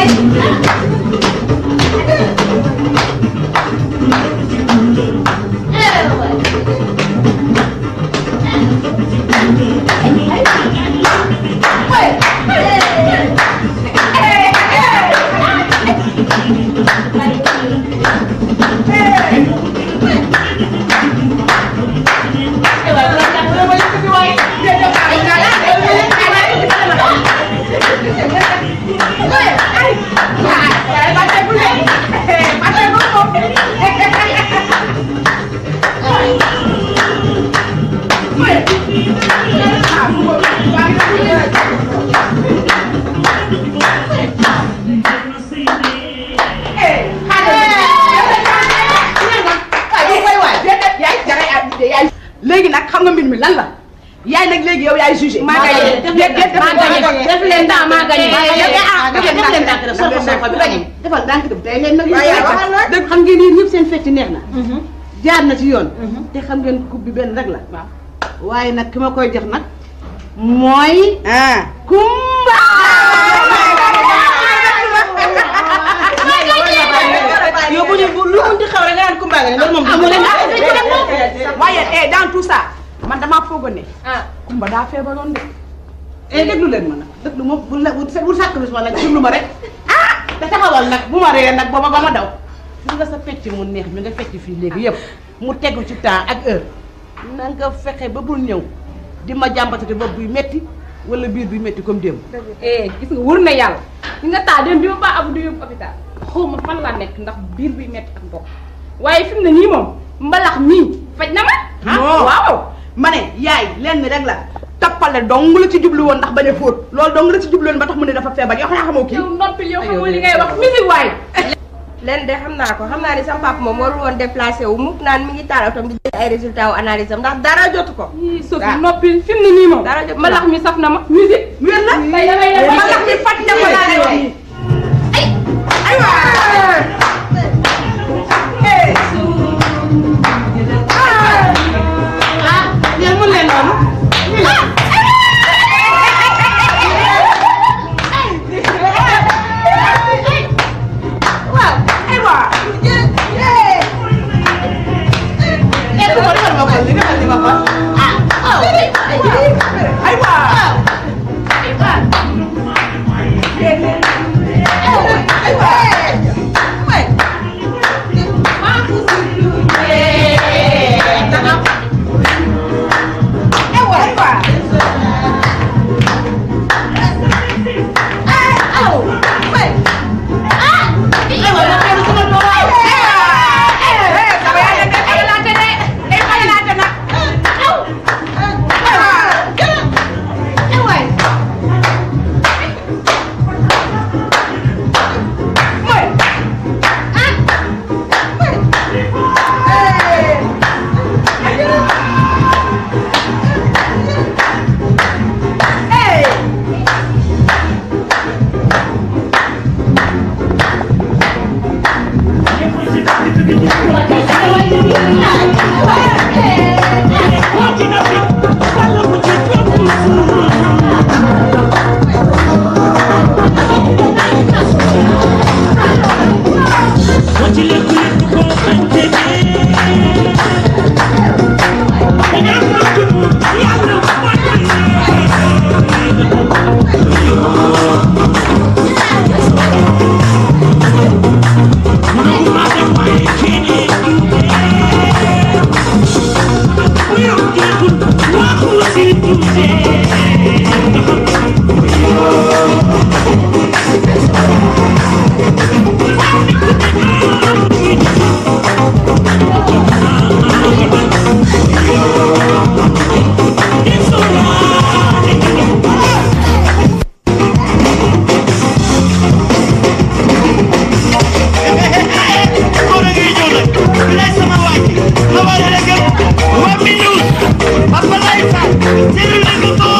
léegi nag xam nga mbir mi lan la yaay nag léegi yow yaay jugé. maa gagné def leen maa gagné def leen temps maa gagné. def leen temps rek soxla soxla bi gagné. defal ndànk dem tey leen nag waaye yaa waxal nag. dëgg xam ngeen yéen ñëpp seen fecc neex na jaar na ci yoon te xam ngeen coupe bi benn rek la waaw. waaye nag ki ma koy jox nag mooy ah. Kumba yow bu ñu bu lu mu di xaw rek nga naan Kumba nga ne loolu moom amu leen waaye eh dans tout ça man damaa foogoon ne. ah Kumba daa feebaroon de. eh déglu leen ma nag déglu ma bu la bu bu sàkkalu ma nag déglu ma rek ah te taxawal nag bu ma ree nag booba ba ma daw gis nga sa fecc mu neex mi nga fecc fii léegi yëpp mu tegu ci temps ak heure na nga fexe ba bul ñëw di ma jàmbatati bopp buy metti wala biir buy metti comme démb eh gis nga wër na yàlla li nga taa dem bi ma baa abu du yóbbu hôpital xaw ma fan laa nekk ndax biir buy metti ak bopp waaye fi mu ne nii moom mbalax mii faj na ma non waaw ma ne yaay lenn rek la tappale dong la ci jublu woon ndax bañ a fóot loolu dong la ci jublu woon ba tax mu ne dafa feebar yow xanaa xamoo kii. yow noppi yow xamoo li ngay wax musique waay leen de xam naa ko xam naa ni sama papa moom warul woon déplacé wu mukk naan mi ngi taal otom di jël ay résultats wu analyse am ndax dara jotu ko. ii Sophie noppi fi mu ne nii moom Dara jot mbalax mi saf na ma musique wér na. tey damay def ma tax mi fàtt na ko laa lay wax. ay aywa. ah yéen mën leen noonu waaw aywa. eh bu ko defal ma ko li defal li ma ko ah aw aywa.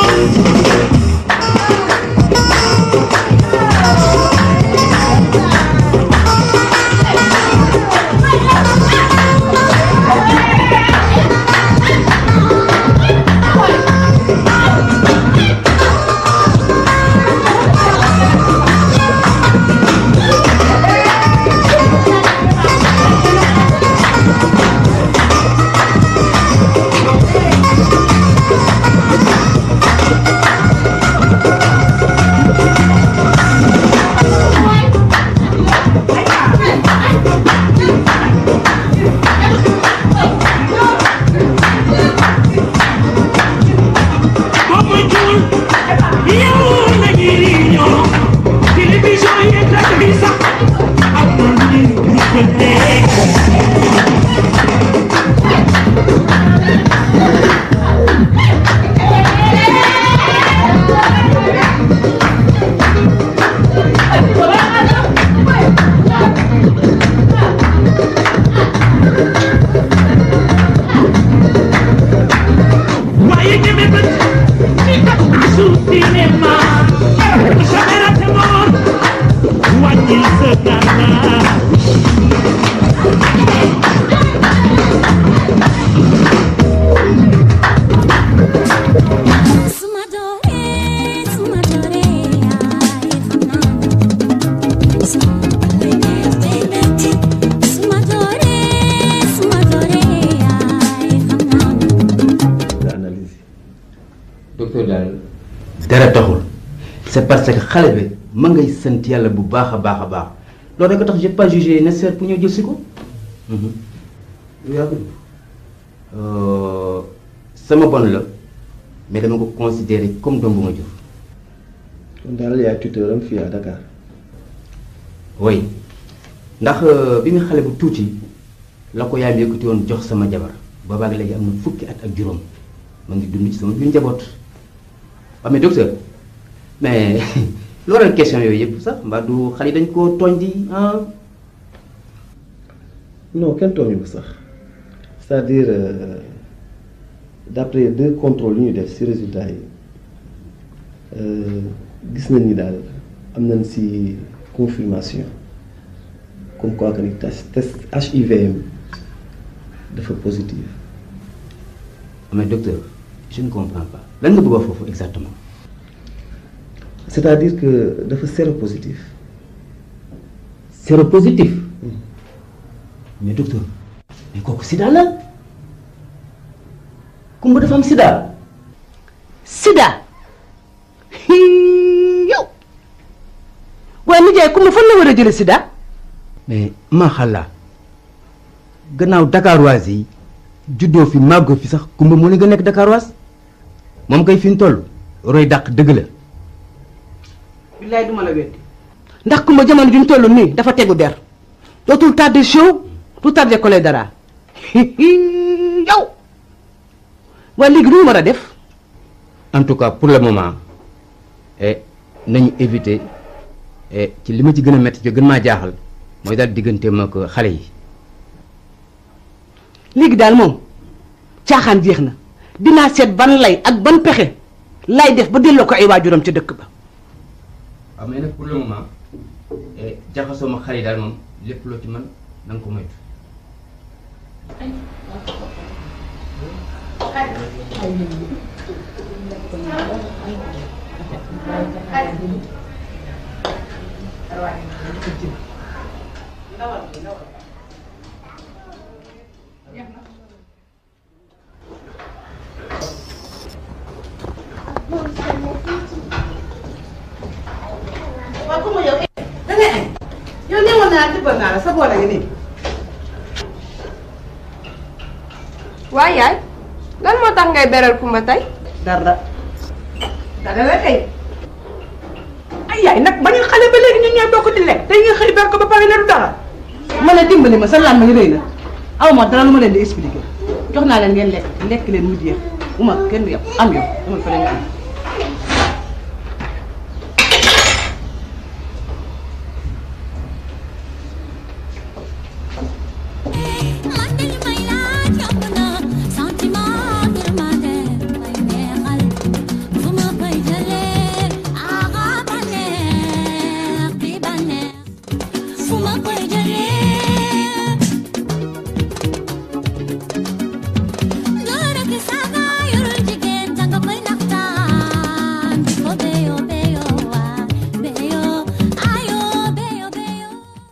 Papa Life, suma doore suma doore yaay xam naa suma doore suma doore yaay xam naa analyse docteur daal dara taxul c'est parce que xale bi ma ngay sant yàlla bu baax a baax a baax loolu rek tax j'ai pas jugé nécessaire pour ñëw jël si ko yow yaa ko def sama bon la mais dama ko considéré comme doom bu ma jur kon daal yaay tuteur am fii à Dakar oui ndax bi nga xale bu tuuti la ko yaay bi yëkkati woon jox sama jabar boobaag léegi am na fukki at ak juróom ma ngi dund ci sama biir njaboot waaw mais docteur mais loolu question yooyu yëpp sax mbaa du xale yi dañ koo tooñ di ah non kenn tooñu ko sax c'est-à-dire euh, d'après deux contrôles yu ñu def ci résultats yi euh, gis nañ ni daal am nañ ci confirmation comme quoi que ni test test HIVM dafa positif mais docteur je ne comprends pas lan nga bëgg a wax foofu exactement c'est-à-dire que dafa séropositif séropositif mais docteur mais kooku sida la kumba dafa am sida sida Hii, yow waaye nijaay ku ma fan la war a jële sida mais maa xalla gannaaw Dakaroise yi juddoo fi màggoo fi sax kumba moo la nga nekk Dakaroise moom kay fi mu toll roy dàq dëgg la billaay duma la weddi ndax ku ma jamono ju ñu toll nii dafa tegu der dootul tardé show du tardé collé dara yow waaye léegi lu ñu war a def en tout cas pour le moment eh nañu éviter eh ci li ma ci gën a métti ci gën maa jaaxal mooy daal digganteem ak xale yi léegi daal moom caaxaan jeex na dinaa seet ban lay ak ban pexe lay def ba delloo ko ay waajuram ca dëkk ba waaw mais nag pour le moment jaxasoo ma xale yi daal moom lépp loo ci mën na nga ko moytu. waaw comme yow da ngay añ yow newoon naa tibbal naa la sa boole ngi nii waaye yaay lan moo tax ngay beral kumba tey dara dara la kay ay yaay nag ba ñu xale ba léegi ñun ñooy bokk di lekk tey nga xëy ber ko ba pare ne du dara ma ne dimbali ma sa lan ma ngi rëy na aw ma dara lu ma leen di expliquer jox naa leen ngeen lekk lekk leen mu jeex bu ma kenn du yàpp am yow dama fa leen am man dañu may laaj yomb na sentiment yërmande may neexal fu ma koy jëlee aha bànneex bi bànneex fu ma koy jëlee góor ak saaga yorul jigéen danga koy naxtaan ko beyo beyo waa beyo ayo beyo beyo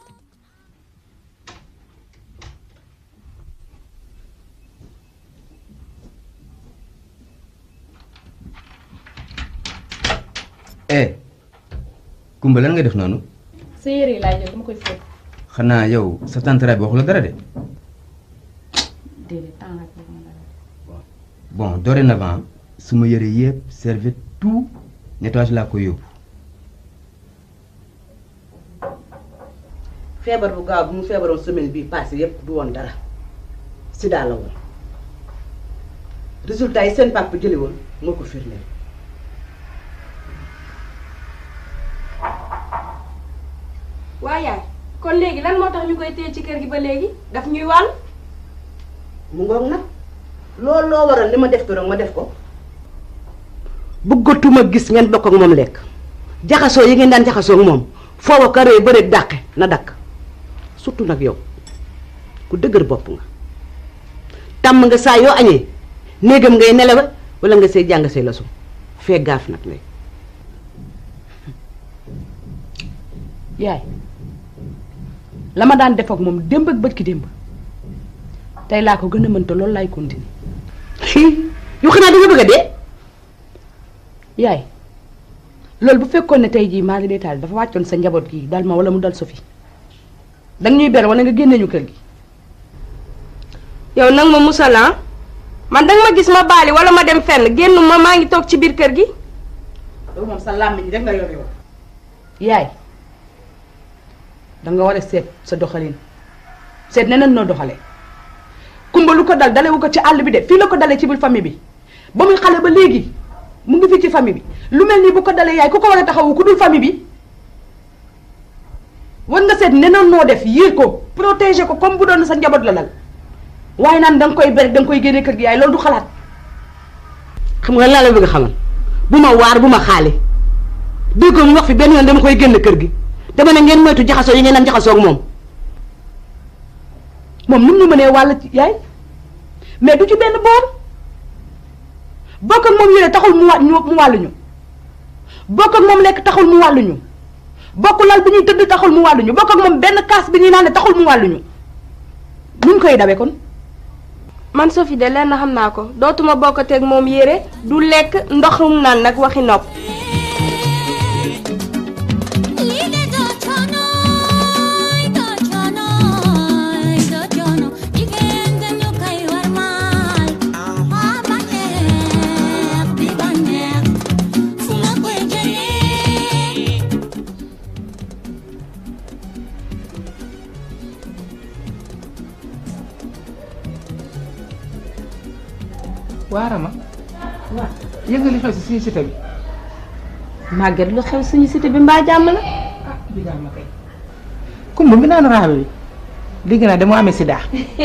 eh Kumba lan nga def noonu sa yére yi laay jël dama koy fóot xanaa yow sa tantara bi waxu la dara de déedéet temps la ko ma dara bon dorénavant su ma yëre yëpp serviette tout nettoyage laa koy yóbbu feebar bu gaaw bi mu feebaroon semaine bii passé yépp du woon dara sida la woon résultat yi seen papa jëli woon moo ko firndeel waaye yaay kon léegi lan moo tax ñu koy téye ci kër gi ba léegi daf ñuy wàll mu ngoog nag loolu loo waral li ma def ko rek ma def ko bëggatuma gis ngeen bokk ak moom lekk jaxasoo yi ngeen daan jaxasoo ak moom foofa karee bëreeg dàqe na dakk surtout nag yow ku dëgër bopp nga tàmm nga saa yoo añee néegam ngay nelewa wala nga say jàng say leçon fee gaaf nag lay yaay la ma daan def ak moom démb ak bët ki démb tey laa ko gën a mënta loolu laay continuer yu xanaa danga bëgg a dee yaay loolu bu fekkoon ne tey jii maa ngi détail dafa wàccoon sa njaboot gi dal ma wala mu dal Sophie danga ñuy ber wala nga génne ñu kër gi yow nag ma musala man danga ma gis ma baali wala ma dem fenn génn ma maa ngi toog ci biir kër gi loolu moom sa làmmiñ rek nga yor yow yaay danga war a seet sa doxalin seet neneen noo doxalee kumba lu ko dal dalewu ko ci àll bi de fii la ko dalee ci biir famille bi ba muy xale ba léegi mu ngi fii ci famille bi lu mel nii bu ko dalee yaay ku ko war a taxawu ku dul famille bi war nga seet neneen noo def yiir ko protéger ko comme bu doon sa njaboot la dal waaye naan danga koy ber danga koy génne kër gi yaay loolu du xalaat xam nga laa la bëgg a xamal bu ma waar bu ma xaale dégg ko mu wax fi benn yoon dama koy génn kër gi dama ne ngeen moytu jaxasoo yi ngeen am jaxasoo ak moom moom ni mu ñu mënee wàll ci yaay mais du ci benn boor bokk ak moom yére taxul mu wa mu wàlluñu bokk ak moom lekk taxul mu wàlluñu bokk lal bi ñuy tëdd taxul mu wàlluñu bokk ak moom benn kaas bi ñuy naan taxul mu wàlluñu nuñ koy dawe kon man Sophie de lenn xam naa ko dootuma bokkateeg moom yére du lekk ndoxum naan nag waxi nopp 이게 더 천어이 더 천어이 더 천어 이게 엔전 욕하이 warmal 아 반대х 비 반대х fu nga koy jëlee waarama yëg nga li xew si suñu cité bi màgget lu xew suñu cité bi mbaa jàmm la ah bi daal ma kay kumba mi naan raabe bi dégg naa dama amee sida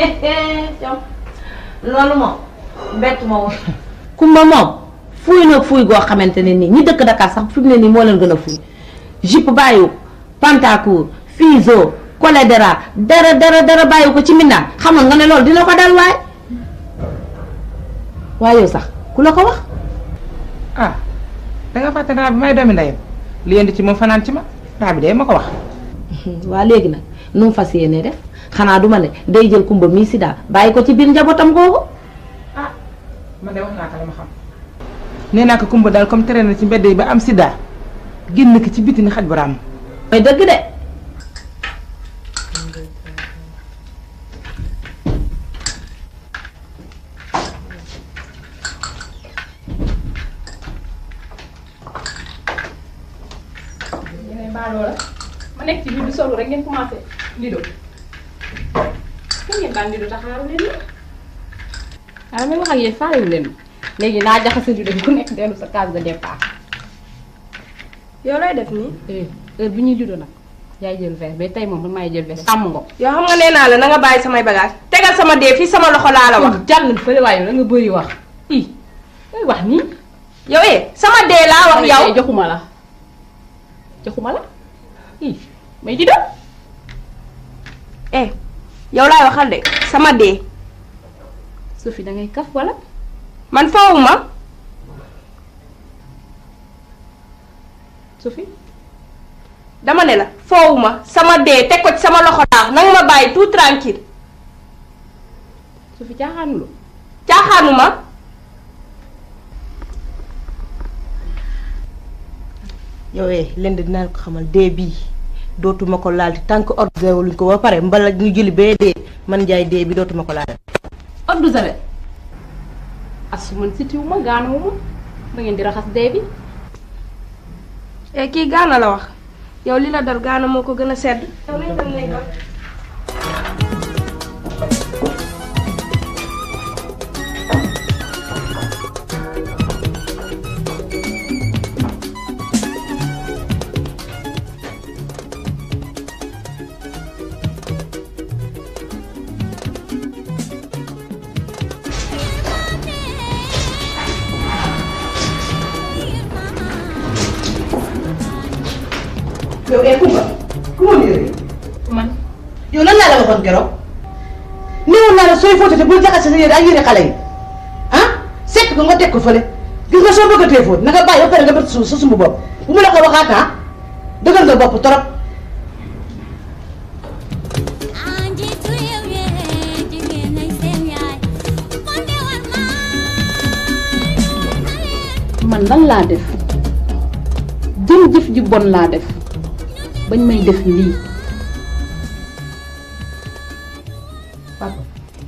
loolu moom bett ma woon kumba moom fuuy nag fuuy goo xamante ne nii ñi dëkk Dakar sax fi mu ne nii moo leen gën a fuuy jupe bàyyiwu pantacourt fiso cholédéra dara dara dara bàyyiwu ko ci mindaan xamoon nga ne loolu dina ko dal waay waaye yow sax ku la ko wax ah danga fàtte raa bi may doomi ndeyam li indi ci moom fanaan ci ma raa bi de ma ko wax waa léegi nag nu mu fas yéene def xanaa du ma ne day jël kumba mii sida bàyyi ko ci biir njabootam googu ah man de wax naa ko la ma xam nee naa ko kumba daal comme tere na ci mbedd yi ba am sida génn ko ci biti ni xaj bu raam mooy dëgg de yeneen baaloo la ma nekk ci biir du solu rek ngeen commencé lido kan ngeen daan lido taxaaru leen ni waaw may wax ak yéen faalewu leen ma léegi naa jaxase lido bi ku nekk dellu sa case de départ yow lay def nii eh heure bi ñuy lido nag yaay jël verre mais tey moom man maay jël verre sàmm nga ko yow xam nga nee naa la na nga bàyyi samay bagage tegal sama dee fii sama loxo laa la wax jàll fële waaye da nga bëri wax i ngay wax nii yow eh sama dee laa wax yow tey joxuma la joxuma la i may di dem eh yow laay waxal de sama dee Sophie da ngay kaf wala man foowuma Sophie dama ne la foowuma sama dee teg ko ci sama loxo laa nanga ma bàyyi tout tranquille Sophie caaxaanuloo caaxaanuma yow eh leen de dinaa ko xamal dee bii dootuma ko laal tant que ordre luñ ko ba pare mbala ñu jëli bee dee man njaay dee bi dootuma ko laal. eau de javel asu man sitiwu ma gaanuwu ma ba ngeen di raxas dee bi eh kii gaana la wax yow li la dal gaana moo ko gën a sedd yow nañ dem nañ ko yow eh Kumba ku ma yére man yow lan laa la waxoon keroog néewoon naa la sooy fóotate bul jaxase sa yére ak yére xale yi ah sekk ko nga teg ko fële gis nga soo bëggatee fóot na nga bàyyi ba pare nga bët suuf sa sumbu bopp bu mu la ko waxaat ah dëgër nga bopp torop Anjitu yow yee jigéen nañ seen yaay kon de war man lan laa def jëm jëf ji bon laa def bañ may def lii papa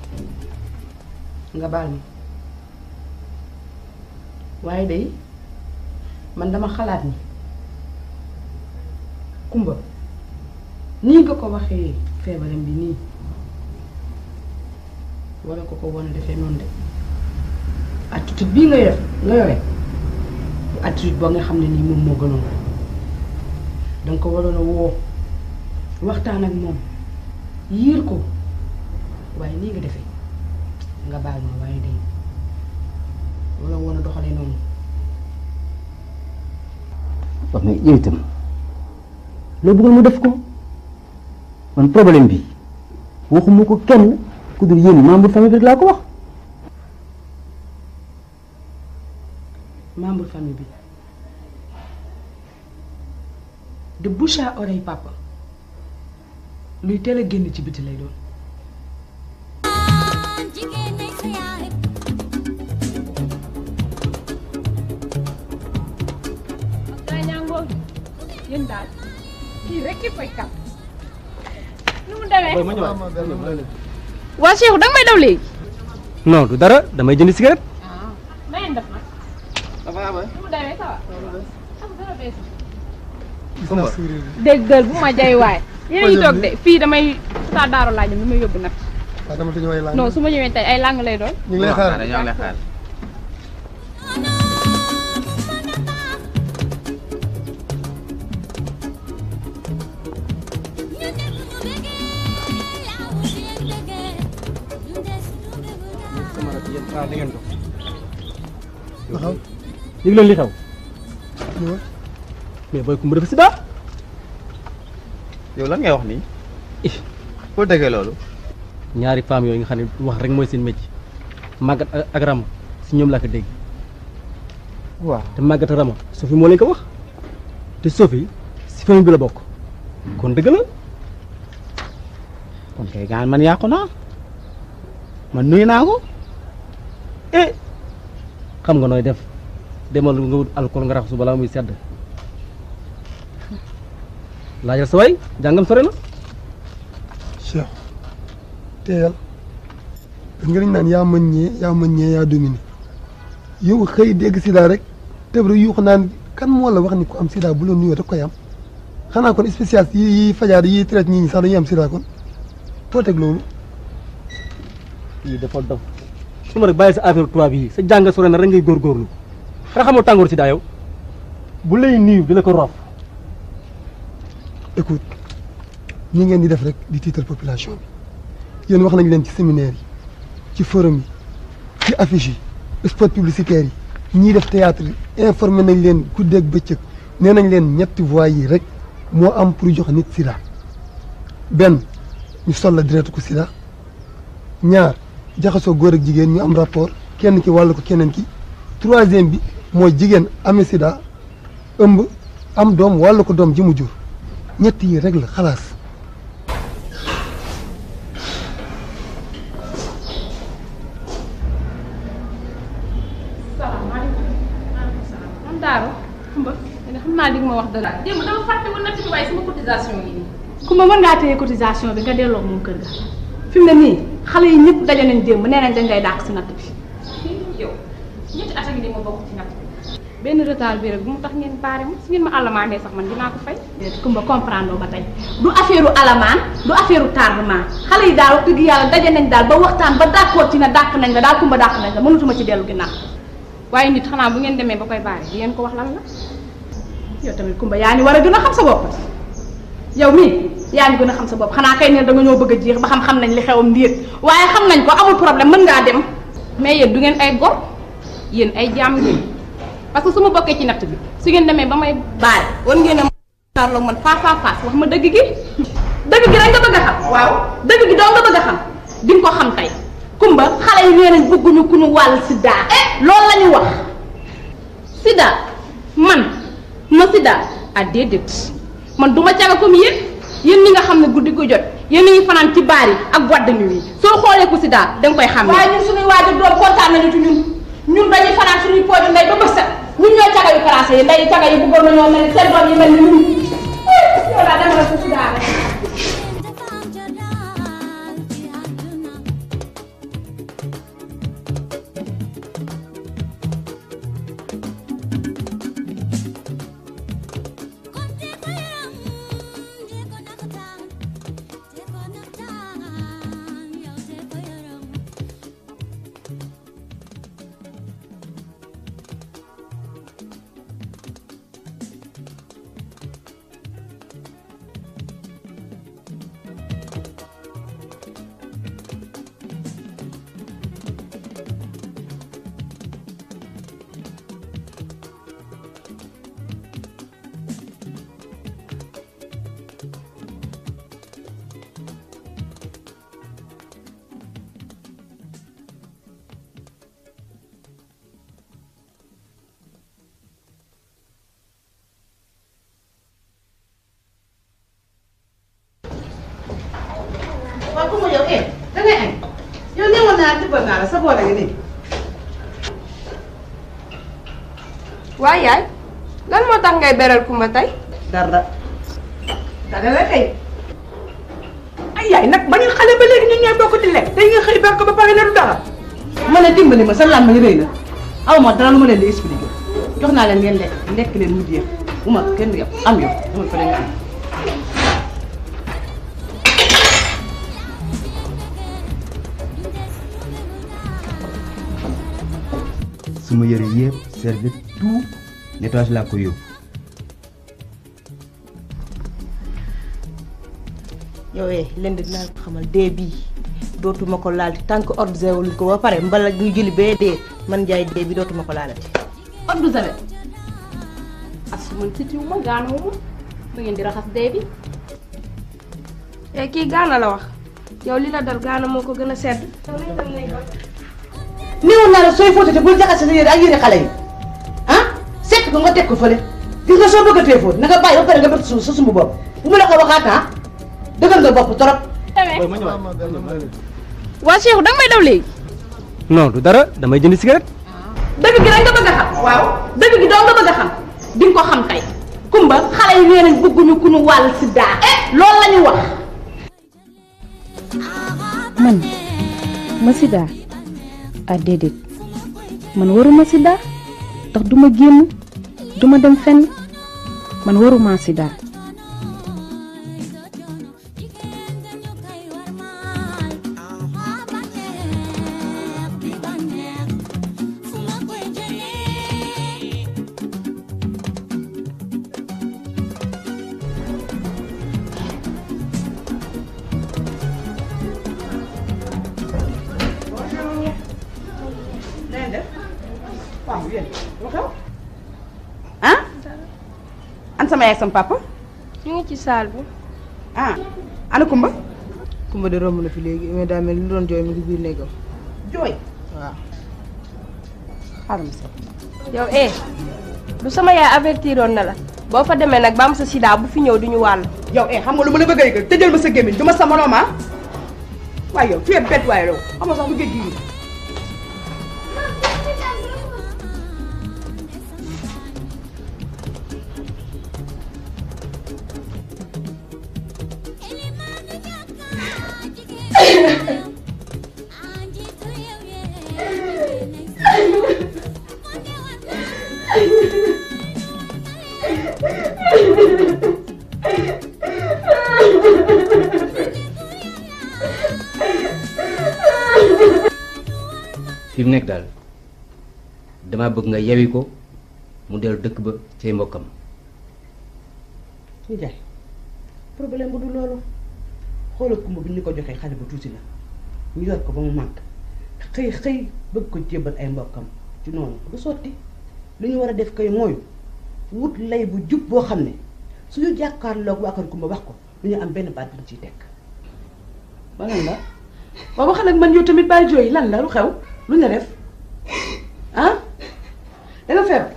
nga baal ma waaye day man dama xalaat ni kumba nii nga ko waxee feebaram bi nii wala ko ko wan a defee noonu de attitude bii nga yor nga yore attitude boo nga xam ne nii moom moo gënoon danga ko waroon a woo waxtaan ak moom yiir ko waaye nii nga defee nga baal ma waaye day wala woon a doxalee noonu wax mais yow itam loo bëggoon mu def ko man problème bi waxuma ko kenn ku dul yéen membre famille bi rek laa ko wax membre famille bi de bouche à oreille papa luy teel a génn ci biti lay doon jigéen nañ sa yaay daa ñaangoo yéen daal kii rek ki fay kap nu mu demee waa Cheikh danga may daw léegi non du dara damay jënd cigarette. na ngeen def nag nu mu demee ça va am dara bees déggal bu ma jay waay yéen a ngi toog de fii damay saa daaro laa jëm damay yóbbu nag waaw dama te ñëwee non su ma ñëwee tey ay lang lay doon ñu ngi lay xaar ñoo lay xaar taxaw yëg leen li xew ñëwal mais booy kumba dafa sida yow lan ngay wax nii foo déggee loolu ñaari femmes yooyu nga xam ne wax rek mooy seen métier màggat ak ak rama si ñoom laa ko dégg waaw te màggat ak rama Sophie moo leen ko wax te Sophie si famille bi la bokk kon dëgg la kon kay gaan man yàqu naa man nuyu naa ko eh xam nga nooy def demal nga wut alcool nga raxasu balaa muy sedd laajal sa waay jàngam sore na Cheikh teeyal da nga naan yaa mën ñee yaa mën ñee yaa dominé yow xëy dégg sida rek tëb rek yuuxu naan kan moo la wax ni ku am sida bu la nuyoo da koy am xanaa kon spécialiste yi yi fajaar yi traite ñii ñi sax dañuy am sida kon foo teg loolu yii dafa dof su ma rek bàyyi sa affaire tubaab yi sa jàng sore na rek ngay góorgóorlu xanaa xamoo tàngoor si daa yow bu lay niiw di la ko roof écoute ñi ngeen di def rek di tiital population bi yéen wax nañ leen ci séminaire yi ci forum yi ci affiche yi spot publicitaire yi ñiy def théâtre yi informé nañ leen guddeeg bëccëg nee nañ leen ñetti voies yi rek moo am pour jox nit sida benn ñu sol la direct ko sida ñaar jaxasoo góor ak jigéen ñu am rapport kenn ki wàll ko keneen ki troisième bi mooy jigéen amee sida ëmb am doom wàll ko doom ji mu jur ñett yi rek la xalaas salaamaaleykum maaleykum salaam man Daaro Kumba ne xam naa di nga ma wax dara démb dama fàtte woon natt bi waaye sama cotisation yi nii Kumba mën ngaa téye cotisation bi nga delloo moom kër ga fi mu ne nii xale yi ñëpp daje nañ démb nee nañ dañ lay dàq si natt bi yow ñetti at a ngi nii ma bokk ci natt bi benn retard bi rek bu mu tax ngeen baare ma su ngeen ma àllamaandee sax man dinaa ko fay déet Kumba comprendre ba tey du affaire u alamaan du affaire u tardement xale yi daal wax dëgg yàlla daje nañ daal ba waxtaan ba d'accord ci ne dàq nañ la daal Kumba dàq nañ la mënatuma ci dellu ginnaaw waaye nit xanaa bu ngeen demee ba koy baare di ngeen ko wax lan la yow tamit Kumba yaa ni war a gën a xam sa bopp yow mii yaa ngi gën a xam sa bopp xanaa kay ne da nga ñoo bëgg a jeex ba xam-xam nañ li xewam ndiir waaye xam nañ ko amul problème mën ngaa dem mais yéen du ngeen ay gor yéen ay jaam ngeen parce que su ma bokkee ci natt bi su ngeen demee ba may baare war ngeen a tarloog man face à face wax ma dëgg gi dëgg gi rek nga bëgg a xam waaw dëgg gi doo nga bëgg a xam di nga ko xam tey kumba xale yi nee nañ bëgguñu ku ñu wàll sida loolu la ñu wax sida man ma sida ah déedéet man du ma caga comme yéen yéen ñi nga xam ne guddi ko jot yéen ñi fanaan ci baar yi ak boîte de nuit yi soo xoolee ku sida danga koy xam waaye ñun suñuy waajur doom kontaan nañu ci ñun ñun dañuy fanaan suñuy pooju ndey ba bës set ñun ñooy caga yu français yi ndey caga yi bëggoon nañoo mel ni seen doom yi mel ni ñun yow daa demal sa sida rek waaw ku ma yow eh da ngay añ yow ne woon naa tibbal naa la sa boole ngi nii waaye yaay lan moo tax ngay beral kumba tey dara dara la kay ay yaay nag bañu xale ba léegi ñun ñooy bokk di lekk tey nga xëy berko ba pare ne du dara ma ne dimbali ma sa làmmiñ rëy na aw ma dara lu ma leen di expliquer jox naa leen ngeen lekk lekk leen mu jeex bu ma kenn yow am yow dama fa leen nga am suma yëre yëpp serviette tout nettoyage laa ko yóbbu yow eh leen di dinaa ko xamal dee bii dootuma ko laalti tant que ordre wuñ ko ba pare mbala ñu jëli bee dee man jaay dee bi dootuma ko laalati. Eau de Javel asu man sitiw ma gaanawu ma da ngeen di raxas dee bi eh kii gaana la wax yow li la dal gaana moo ko gën a sedd néewoon naa la sooy fóotati bul jaxase sa yére ak yére xale yi ah sekk ko nga teg ko fële gis nga soo bëggatee fóot na nga bàyyi ba pare nga bëtt suuf sa sumb bopp bu ma la ko waxaat ah dëggal nga bopp trop. waa Cheikh danga may daw léegi non du dara damay jënd cigarette dëgg gi rek nga bëgg a xam waaw dëgg gi doo nga bëgg a xam di nga ko xam tey kumba xale yi nee nañ bëgguñu ku ñu wàll sida loolu la ñu wax man ma sida ah déedéet man waruma sida ndax duma génn duma dem fenn man waruma sida waaw yéen lu xew ah an sama yaay sama papa ñu ngi ci saal bi ah ana Kumba Kumba de romb na fi léegi mais daa mel ni lu doon jooy mi ngi biir néegam jooy waaw. xaaral ma sax yow eh du sama yaay avertiroon na la boo fa demee nag ba am sa sida bu fi ñëw duñu wàll yow eh xam nga lu ma la bëgg a yëgal tëjal ma sa gémmiñ du ma sa moroom ah waaye yow tu es bête waaye yow xam nga sax bu géej gi fi mu nekk daal damaa bëgg nga yewi ko mu dellu dëkk ba cay mbokkam ñu jaay problème bu du loolu xoolal kumba bi ñu ko joxee xale bu tuuti la ñu yor ko ba mu màgg xëy xëy bëgg ko jébbal ay mbokkam ci noonu du sotti lu ñu war a def kay mooy wut lay bu jub boo xam ne suñu jàkkaarloog waa kër Kumba wax ko du ñu am benn baat bu ñu ciy teg ba lan la waaw waxal ak man yow tamit bàyyi jooy lan la lu xew lu ñu la def ah da nga feebar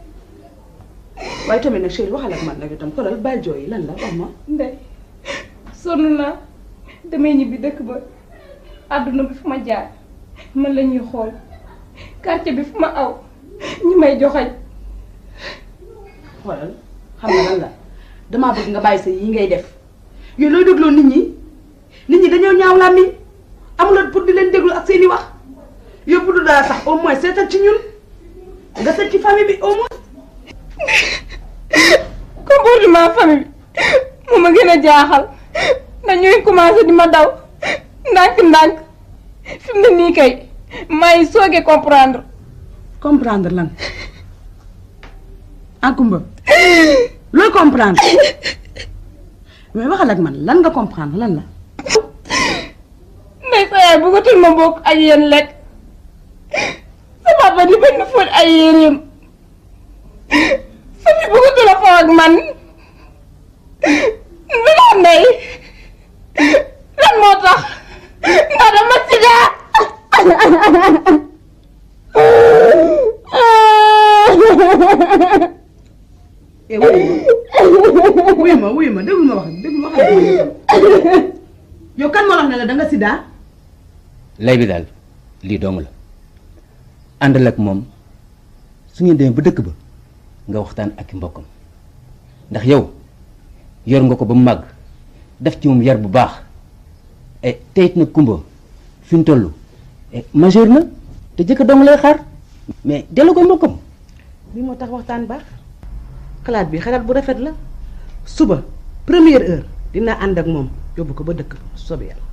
waaye tamit nag chérie waxal ak man nag yow tam xoolal bàyyi jooy lan la wax ma ndey sonn naa damay ñibbi dëkk ba àdduna bi fu ma jaar man la ñuy xool quartier bi fu ma aw ñi may joxañ xoolal xam nga lan la damaa bëgg nga bàyyi sa yi ngay def yow looy dégloo nit ñi nit ñi dañoo ñaaw làmmiñ amuloo pour di leen déglu ak seeni wax yow bu dul dara sax au moins seetal ci ñun nga seet ci famille bi au moins. comportement famille bi mu ma gën a jaaxal ndax ñuy commencé di ma daw ndànk-ndànk fi mu ne nii kay maa ngi soogee comprendre. comprendre lan ah Kumba looy comprendre mais waxal ak man lan nga comprendre lan la. ndey sa yaay bëggatul ma bokk ak yéen lekk sa papa di bañ ma fóot ay yéreem sa fi bëggatul a foo ak man dana ndey lan moo tax ndax dama sida eh wuyu ma wuyu ma déglu ma wax déglu ma wax yow kan moo wax ne la da nga sida lay bi daal lii dong la àndal ak moom su ngeen demee ba dëkk ba nga waxtaan ak i mbokkam ndax yow yor nga ko ba mu màgg def ci moom yar bu baax e teyit na kumba fi mu toll majeur na te jëkk dong lay xaar mais delloo ko mbokkam bi moo tax waxtaan baax xalaat bi xalaat bu rafet la suba première heure dinaa ànd ak moom yóbbu ko ba dëkk soobee yàlla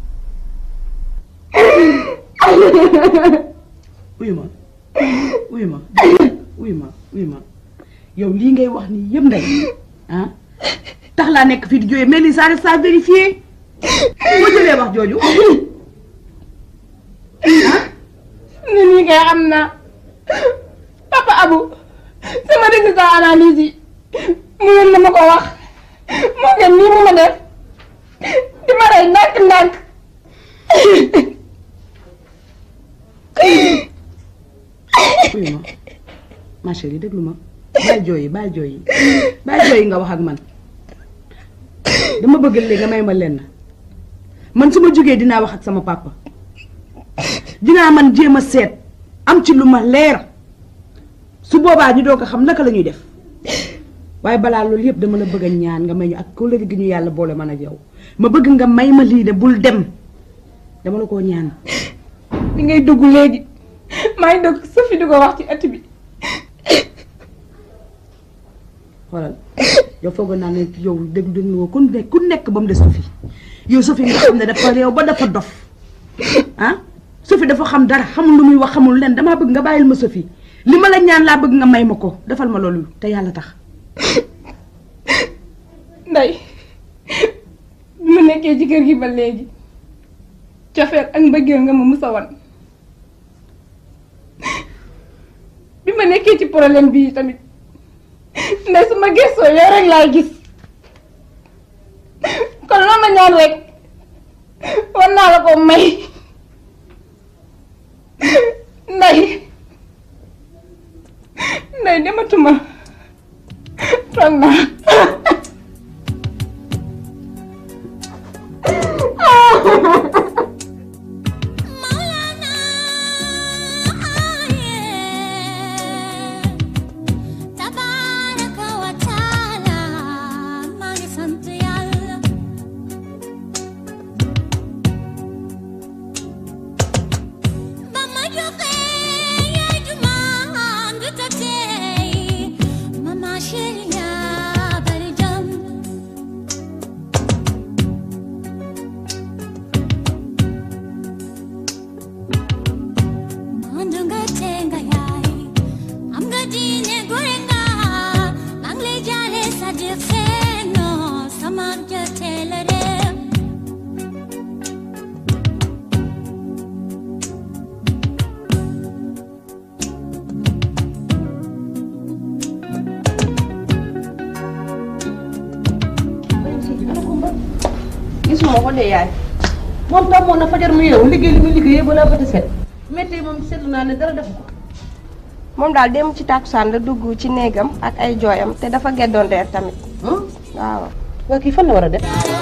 uyu ma uyu ma uyu ma uyu ma yow lii ngay wax nii yëpp ndey ah tax laa nekk fii di jooyee mais lii ça reste à vérifier boo jëlee wax jooju ni nii kay xam naa papa Abu sama résultat analyse yi mu ngeen na ma ko wax moo gën nii mu ma def di ma rey ndànk-ndànk uyu ma ma chérie déglu ma bàyyi jooy yi bàyyi jooy yi bàyyi jooy yi nga wax ak man dama bëgg léegi nga may ma lenn man su ma jógee dinaa wax ak sama papa dinaa man jéem a seet am ci lu ma leer su boobaa ñu doo ko xam naka la ñuy def waaye balaa loolu yëpp dama la bëgg a ñaan nga may ñu ak kóllëre gi ñu yàlla boole man ak yow ma bëgg nga may ma lii de bul dem dama la koo ñaan bi ngay dugg léegi maa ngi dugg Sophie di ko wax ci ëtt bi xoolal yow foog naa ne yow dégg déglu ku nekk ku nekk ba mu des Sophie yow Sophie nga xam ne dafa réew ba dafa dof ah Sophie dafa xam dara xamul lu muy wax xamul leen damaa bëgg nga bàyyil ma Sophie li ma la ñaan laa bëgg nga may ma ko defal ma loolu te yàlla tax nday bi ma nekkee ci kër gi ba léegi cofeel ak mbëggeel nga ma musa wan bi ma nekkee ci problème bii tamit nday su ma gëstoo yow rek laay gis kon loo ma ñaan rek war naa la ko may nday nday dematuma toog naa tabaraka wa taala maa ngi sant yàlla ba ma joxee yaay ju ma ndu ta tey mama chérie yaa de yaay moom tàmmoon na fajar mu yeewu liggéey li muy liggéey balaa bët a set métti moom seetlu naa ne dara def ko moom daal dem ci tàkkusaan la dugg ci néegam ak ay jooyam te dafa geddoon reer tamit waaw waa kii fan la war a def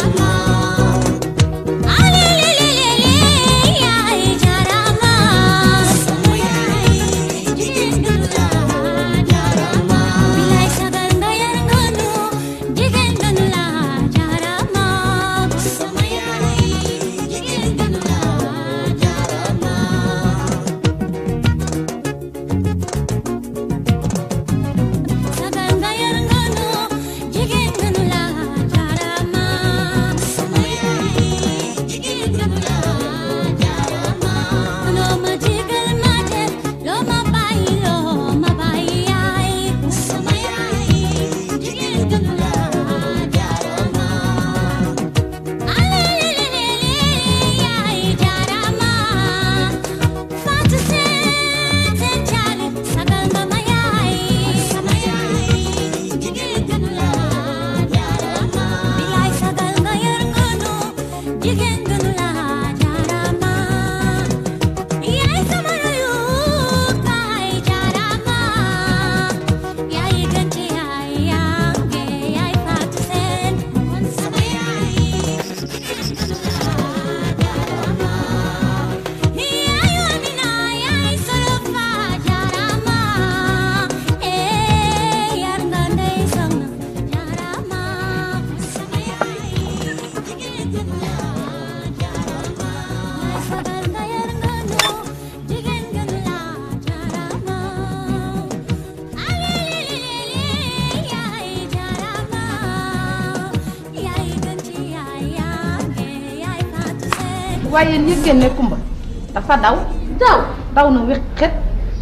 waaye yéen yëg ngeen ne Kumba dafa daw daw daw na wéqet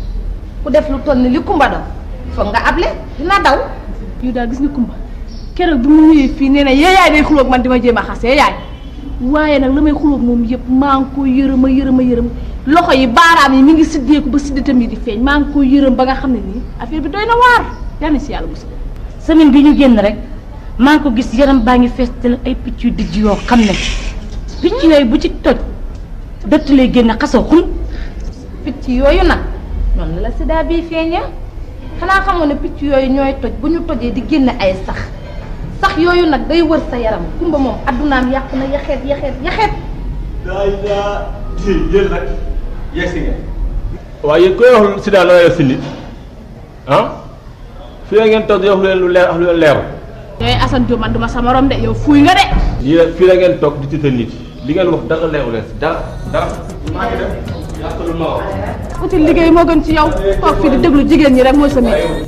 ku def lu toll ni li Kumba daw foog nga able dina daw yow daal gis nga Kumba keroog bi mu ñëwee fii nee na yeeyaay day xuloog man di ma jéem a xas yeeyaay waaye nag la may xuloog moom yëpp maa ngi ko yërëm a yërëm a yërëm loxo yi baaraam yi mi ngi siddeeku ba sidditam yi di feeñ maa ngi ko yërëm ba nga xam ne nii affaire bi doy na waar yal na si yàlla mos semaine bi ñu génn rek maa ngi ko gis yaram baa ngi fees te ay picc yu dijj yoo xam ne picc yooyu bu ci toj dëtt lay génne xasoo xun picc yooyu nag noonu la sida bii feeñee xanaa xamoon ne picc yooyu ñooy toj bu ñu tojee di génne ay sax sax yooyu nag day wër sa yaram kumba moom addunaam yàqu na yaxeet yaxeet yaxeet daay daa di yéen nag yegsi ngeen waaye yéen koy wax sida la yor si nit ah fii la ngeen toog di wax lu leen lu leer wax lu leen leeru yooyu Assane Diop man duma sa morom de yow fuuy nga de lii la fii la ngeen toog di tiital nit li ngeen wax dara leeru leen si dara dara maa ngi dem yàqalu ma wax uti liggéey moo gën ci yow toog fii di déglu jigéen ñi rek mooy sa métier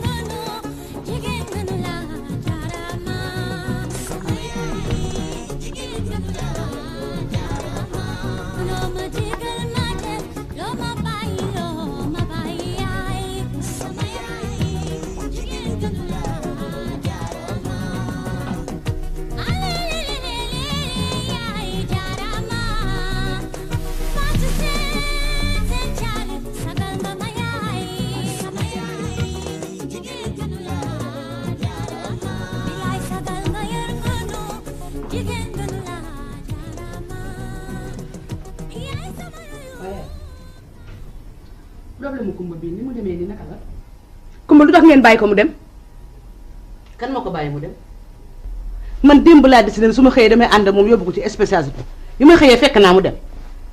problème mu kumba bii ni mu demee nii naka la. kumba lu tax ngeen bàyyi ko mu dem kan moo ko bàyyi mu dem. man démb laa décidé ne su ma xëyee damay ànd ak moom yóbbu ko ci spécialité bi ma xëyee fekk naa mu dem.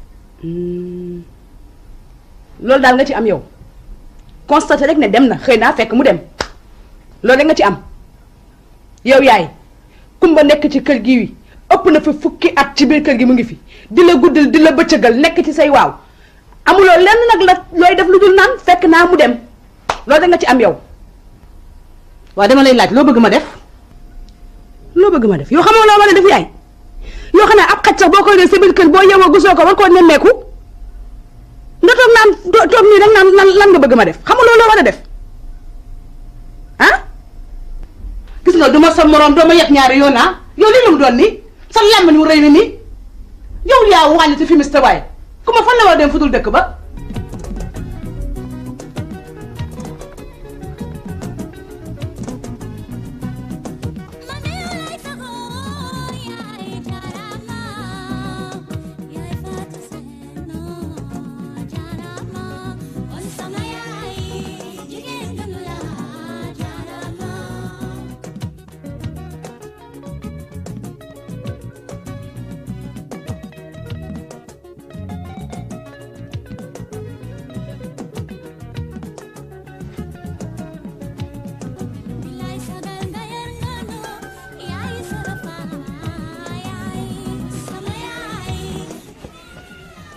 loolu daal nga ci am yow constaté rek ne dem na xëy naa fekk mu dem loolu rek nga ci am yow yaay kumba nekk ci kër gi wi ëpp na fi fukki at ci biir kër gi mu ngi fi di la guddal di la bëccëgal nekk ci say waaw amuloo lenn nag la looy def lu dul naan fekk naa mu dem loolu rek nga ci am yow waaw dama lay laaj loo bëgg ma def loo bëgg ma def yoo xamoo loo war a def yaay yoo xam ne ab xaj sax boo koy def sa biir kër boo yeewoo gisoo ko war koo nemmeeku nga toog naan toog nii rek naan lan lan nga bëgg ma def xamuloo loo war a def ah gis nga du ma sa moroom doo ma yet ñaari yoon ah yow li lu mu doon nii sa làmb ni mu rëy ni nii yow yaa wàññi ci fimiste waaye ku ma fan la war a dem fudul dëkk ba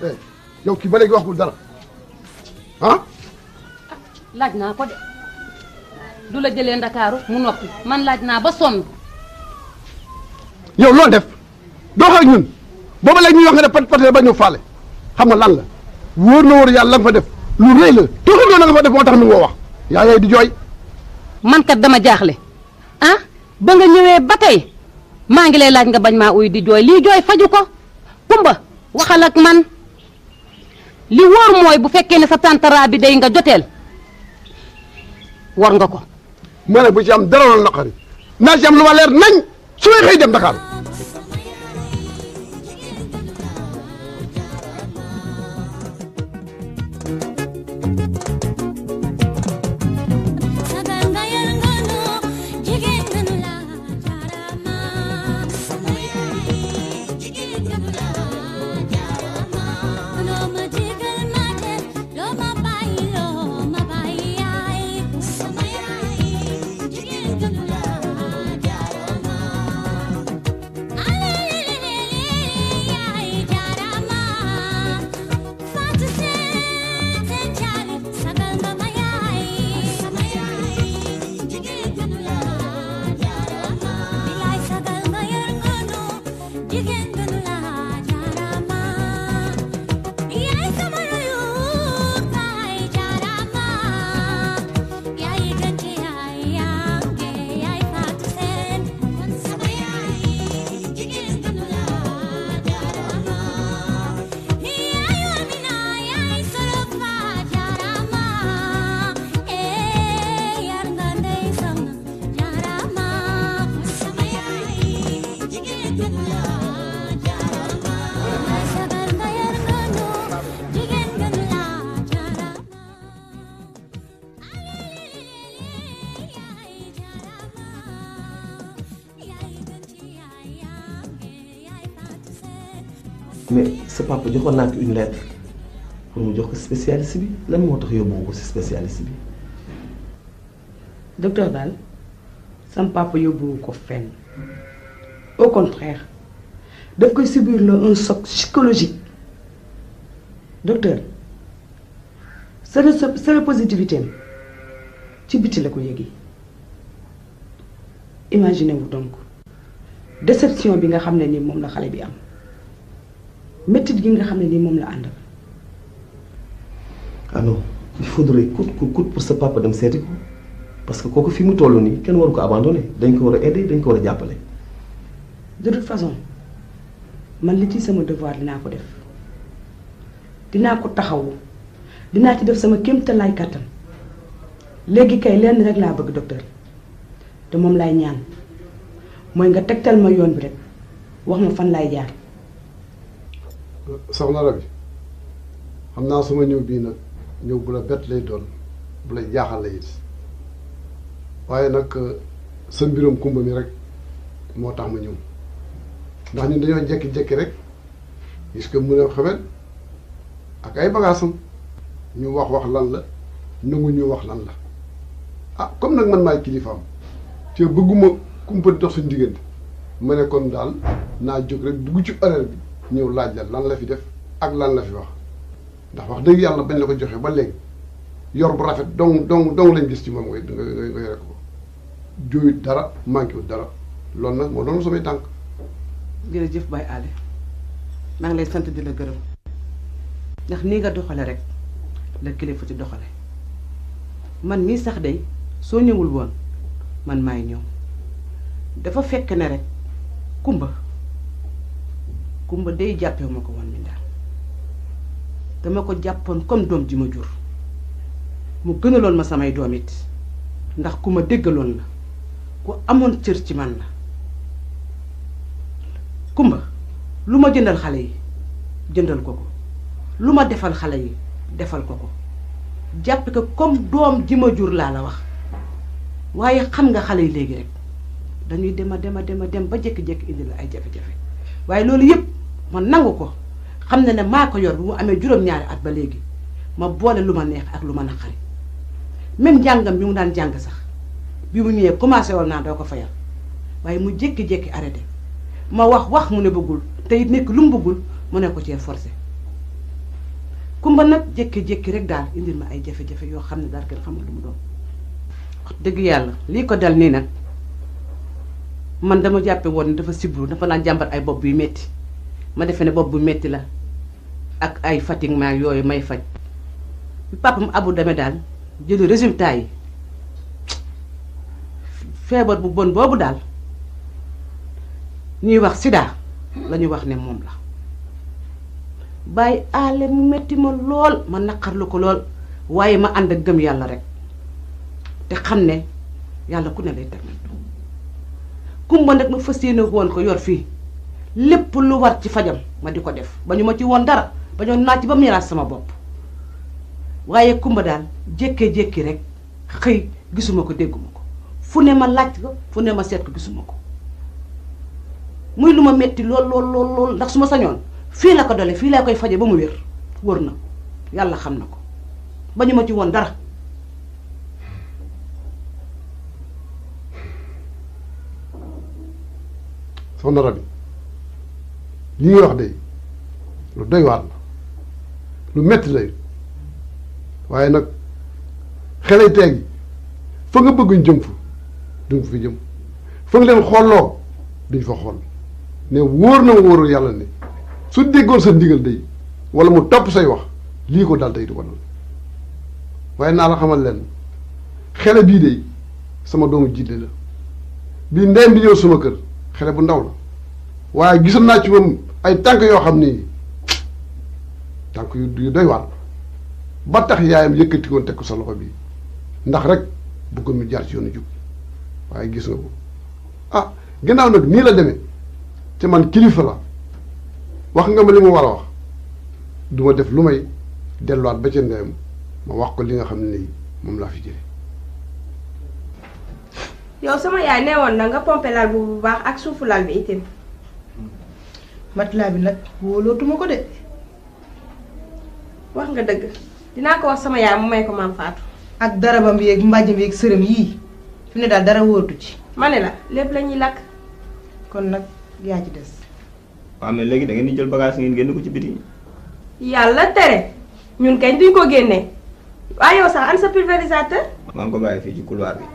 eh yow kii ba léegi waxul dara ah laaj naa ko de du la jëlee ndakaaru mu noppi man laaj naa ba sonn yow loo def doo wax ak ñun booba léegi ñuy wax nga def pat pat ba ñu faale xam nga lan la wóor na wóor yàlla la nga fa def lu rëy la tuuti loolu la nga fa def moo tax mi ngoo wax yaa yooyu di jooy man kat dama jaaxle ah ba nga ñëwee ba tey maa ngi lay laaj nga bañ maa uy di jooy lii jooy faju ko kumba waxal ak man li wóor mooy bu fekkee ne sa tantara bi day nga joteel war nga ko ma ne bu ci am dara loolu naqari naa ci am lu ma leer nañ su may xëy dem Dakar sagal nga yor nganu jigéen nganu la jaarama sama yaay jigéen nganu la jaarama loo ma digal ma def loo ma bàyyi loo ma bàyyi yaay sama yaay jigéen nganu la jaarama alelelele yaay jaarama Fatou Seen seen caale sagal nga ma yaay sama yaay jigéen gënu la jaarama bilaay sagal nga yor ngunu jigéen gënu la jaarama yaay sama royu kaay jaarama yaay gën ci yaay yaange yaay Fatou Seen kon sama yaay jigéen gënu la jaarama yaay Amina yaay solo fa jaarama eh yar nga ndey sama jaarama sama yaay jigéen gënu la jaarama yaay sagal nga yar nganu jigéen gënu la jaarama mais sa papa joxoon naa ko une lettre pour mu jox ko spécialiste bi lan moo tax yóbbu ko si spécialiste bi. docteur daal sam papa yóbbuwu ko fenn au contraire daf koy subir la un choc psychologique docteur séré séropositivité am ci biti la ko yëgi imaginez vous donc déception bi nga xam ne ni moom la xale bi am métit gi nga xam ne ni moom la àndal ah non il faudrait coûte que coûte pour sa papa dem seeti ko parce que kooku fi mu toll nii kenn waru ko abandonné dañ ko war a aider dañ ko war a jàppale. de toute façon man li ci sama devoir dinaa ko def dinaa ko taxawu dinaa ci def sama kéemtalaay kàttan léegi kay lenn rek laa bëgg docteur te moom laay ñaan mooy nga tegtal ma yoon bi rek wax ma fan laay jaar. soxna Rabi xam naa suma ñëw bii nag ñëw bu la bett lay doon bu la jaaxal la it waaye nag sa mbiram kumba mi rek moo tax ma ñëw ndax ñun dañoo jekki-jekki rek gis que mu ne xamet ak ay bagaasam ñu wax wax lan la nangu ñu wax lan la ah comme nag man maay kilifaam te bëgguma kumpa di dox suñu diggante ma ne kon daal naa jóg rek dugg ci horaire bi ñëw laaj la lan la fi def ak lan la fi wax ndax wax dëgg yàlla bañ la ko joxe ba léegi yor bu rafet dong dong dong lañ gis ci moom ngay nga nga yore ko jooyut dara manqué wut dara loolu nag moo doon samay tànk jërëjëf Baye Ale maa ngi lay sant di la gërëm ndax nii nga doxale rek la kilifa ci doxale man mii sax day soo ñëwul woon man maay ñëw dafa fekk ne rek kumba kumba day jàppee ma ko woon mi daal dama ko jàppoon comme doom ji ma jur mu gënaloon ma samay doom it ndax ku ma déggaloon la ku amoon cër ci man la kumba lu ma jëndal xale yi jëndal ko ko lu ma defal xale yi defal ko ko jàppe ko comme doom ji ma jur laa la wax waaye xam nga xale yi léegi rek dañuy dem a dem a dem a dem ba jékki-jékki indi la ay jafe-jafe waaye loolu yëpp ma nangu ko xam ne ne maa ko yor bu mu amee juróom-ñaari at ba léegi ma boole lu ma neex ak lu ma naqari même njàngam bi mu daan jàng sax bi mu ñëwee commencé woon naa doo ko fayal waaye mu jékki-jékki arrêté ma wax wax mu ne bëggul te it nekk lu mu bëggul mu ne ko cee forcé kumba nag jékki-jékki rek daal indil ma ay jafe-jafe yoo xam ne daal kenn xamul lu mu doon wax dëgg yàlla lii ko dal nii nag man dama jàppe woon ne dafa sibru dafa naan jàmbat ay bopp buy metti ma defe ne bopp bu metti la ak ay fatiguement yooyu may faj bi papam abu demee daal jëli résultat yi feebar bu bon boobu daal ñuy wax sida la ñuy wax ne moom la bàyyi aale mu metti ma lool ma naqarlu ko lool waaye ma ànd ak gëm yàlla rek te xam ne yàlla ku ne lay teg kumba nag ma fas yéene woon ko yor fii lépp lu war ci fajam ma di ko def ba ñu ma ci woon dara ba ñu naaj ba mu yaraat sama bopp waaye kumba daal jékkee-jékki rek xëy gisuma ko dégguma ko fu ne ma laaj ko fu ne ma seet ko gisuma ko muy lu ma metti lool lool lool lool ndax su ma sañoon fii la ko dole fii laa koy faje ba mu wér wër na yàlla xam na ko ba ñu ma ci woon dara soxna Rabi li ñuy wax de lu doy waar la lu metti lay waaye nag xelay teegi fa nga bëgguñ jëm fa duñ fi jëm fa nga leen xooloo duñ fa xool ne wóor na wóorul yàlla ne su déggoon sa ndigal day wala mu topp say wax lii ko dal tey du ko dal waaye naa la xamal leen xele bii de sama doomu jidde la bii ndeyam bi ñëw sama kër xele bu ndaw la waaye gisoon naa ci moom ay tànk yoo xam ni tànk yu yu doy waar ba tax yaayam yëkkati woon teg ko sa loxo bii ndax rek bëggoon mu jaar ci yoonu jub waaye gis nga ko ah gannaaw nag nii la demee te man kilifa la wax nga ma li mu war a wax du ma def lu may delluwaat ba ca ndeyam ma wax ko li nga xam ne nii moom laa fi jële yow sama yaay nee woon na nga pompe lal bu bu baax ak suufu lal bi itam. matelas bi nag wóolootuma ko de. wax nga dëgg dinaa ko wax sama yaay mu may ko maam Fatou. ak darabam bi yeeg mbàjjam yeeg sërëm yii fi ne daal dara wóotu ci. ma ne la lépp la ñuy lakk. kon nag yaa ci des. waaw mais léegi da ngeen di jël bagage ngeen génn ko ci biti. yàlla tere ñun kañ duñ ko génnee waaye yow sax an sa pulvérisateur. maa ngi ko bàyyi fii ci couloir bi.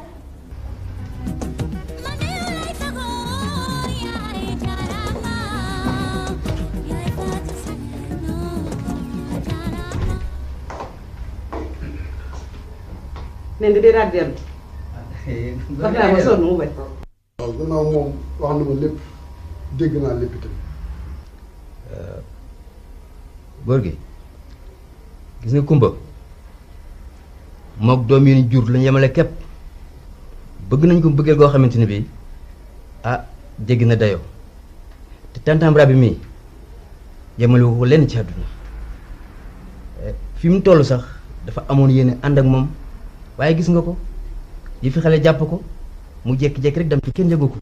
nen di dee daal dellu wax naa ma sonn mu bañ waaw gannaaw moom wax na ma lépp dégg naa lépp itam góor gi gis nga kumba mook doom yi ni jur lañu yemale képp bëgg nañ ko bëggeel goo xamante ne bii ah jéggi na dayoo te tàntambra bi mii yemale ko lenn ci àdduna fi mu toll sax dafa amoon yéene ànd ak moom waaye gis nga ko yi fi xale jàpp ko mu jékki-jékki rek dem ci kenn yëgu ko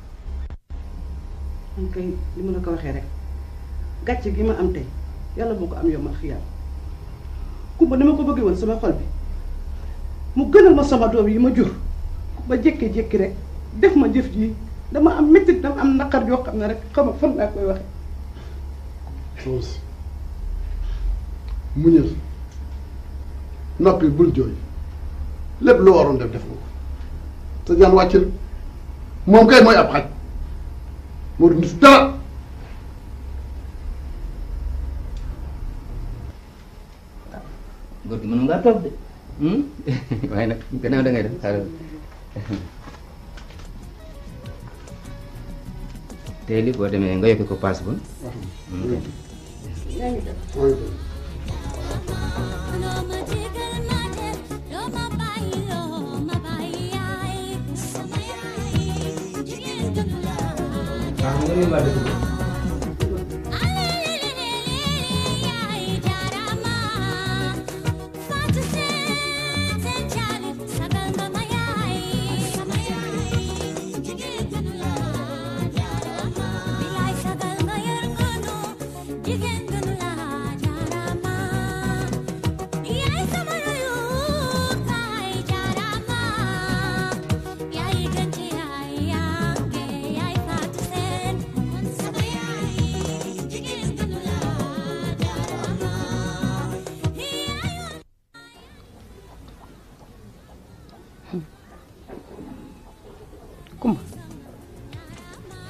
man kay li ma la ko waxee rek gàcce gi ma am tey yàlla moo ko am yow ma xiyaam kumba ni ma ko bëggee woon sama xol bi mu gënal ma sama doom yi ma jur ba jékki-jékki rek def ma jëf ji dama am métti dama am naqar yoo xam ne rek xam nga fan laa koy waxe soxna si muñal noppi bul jooy lépp loo waroon def def nga ko sa jaan wàcc na moom kay mooy ab xaj moo du nit dara góor gi mën ngaa toog de waaye nag gannaaw da ngay def xaaral tey li boo demee nga yokk ko paas ba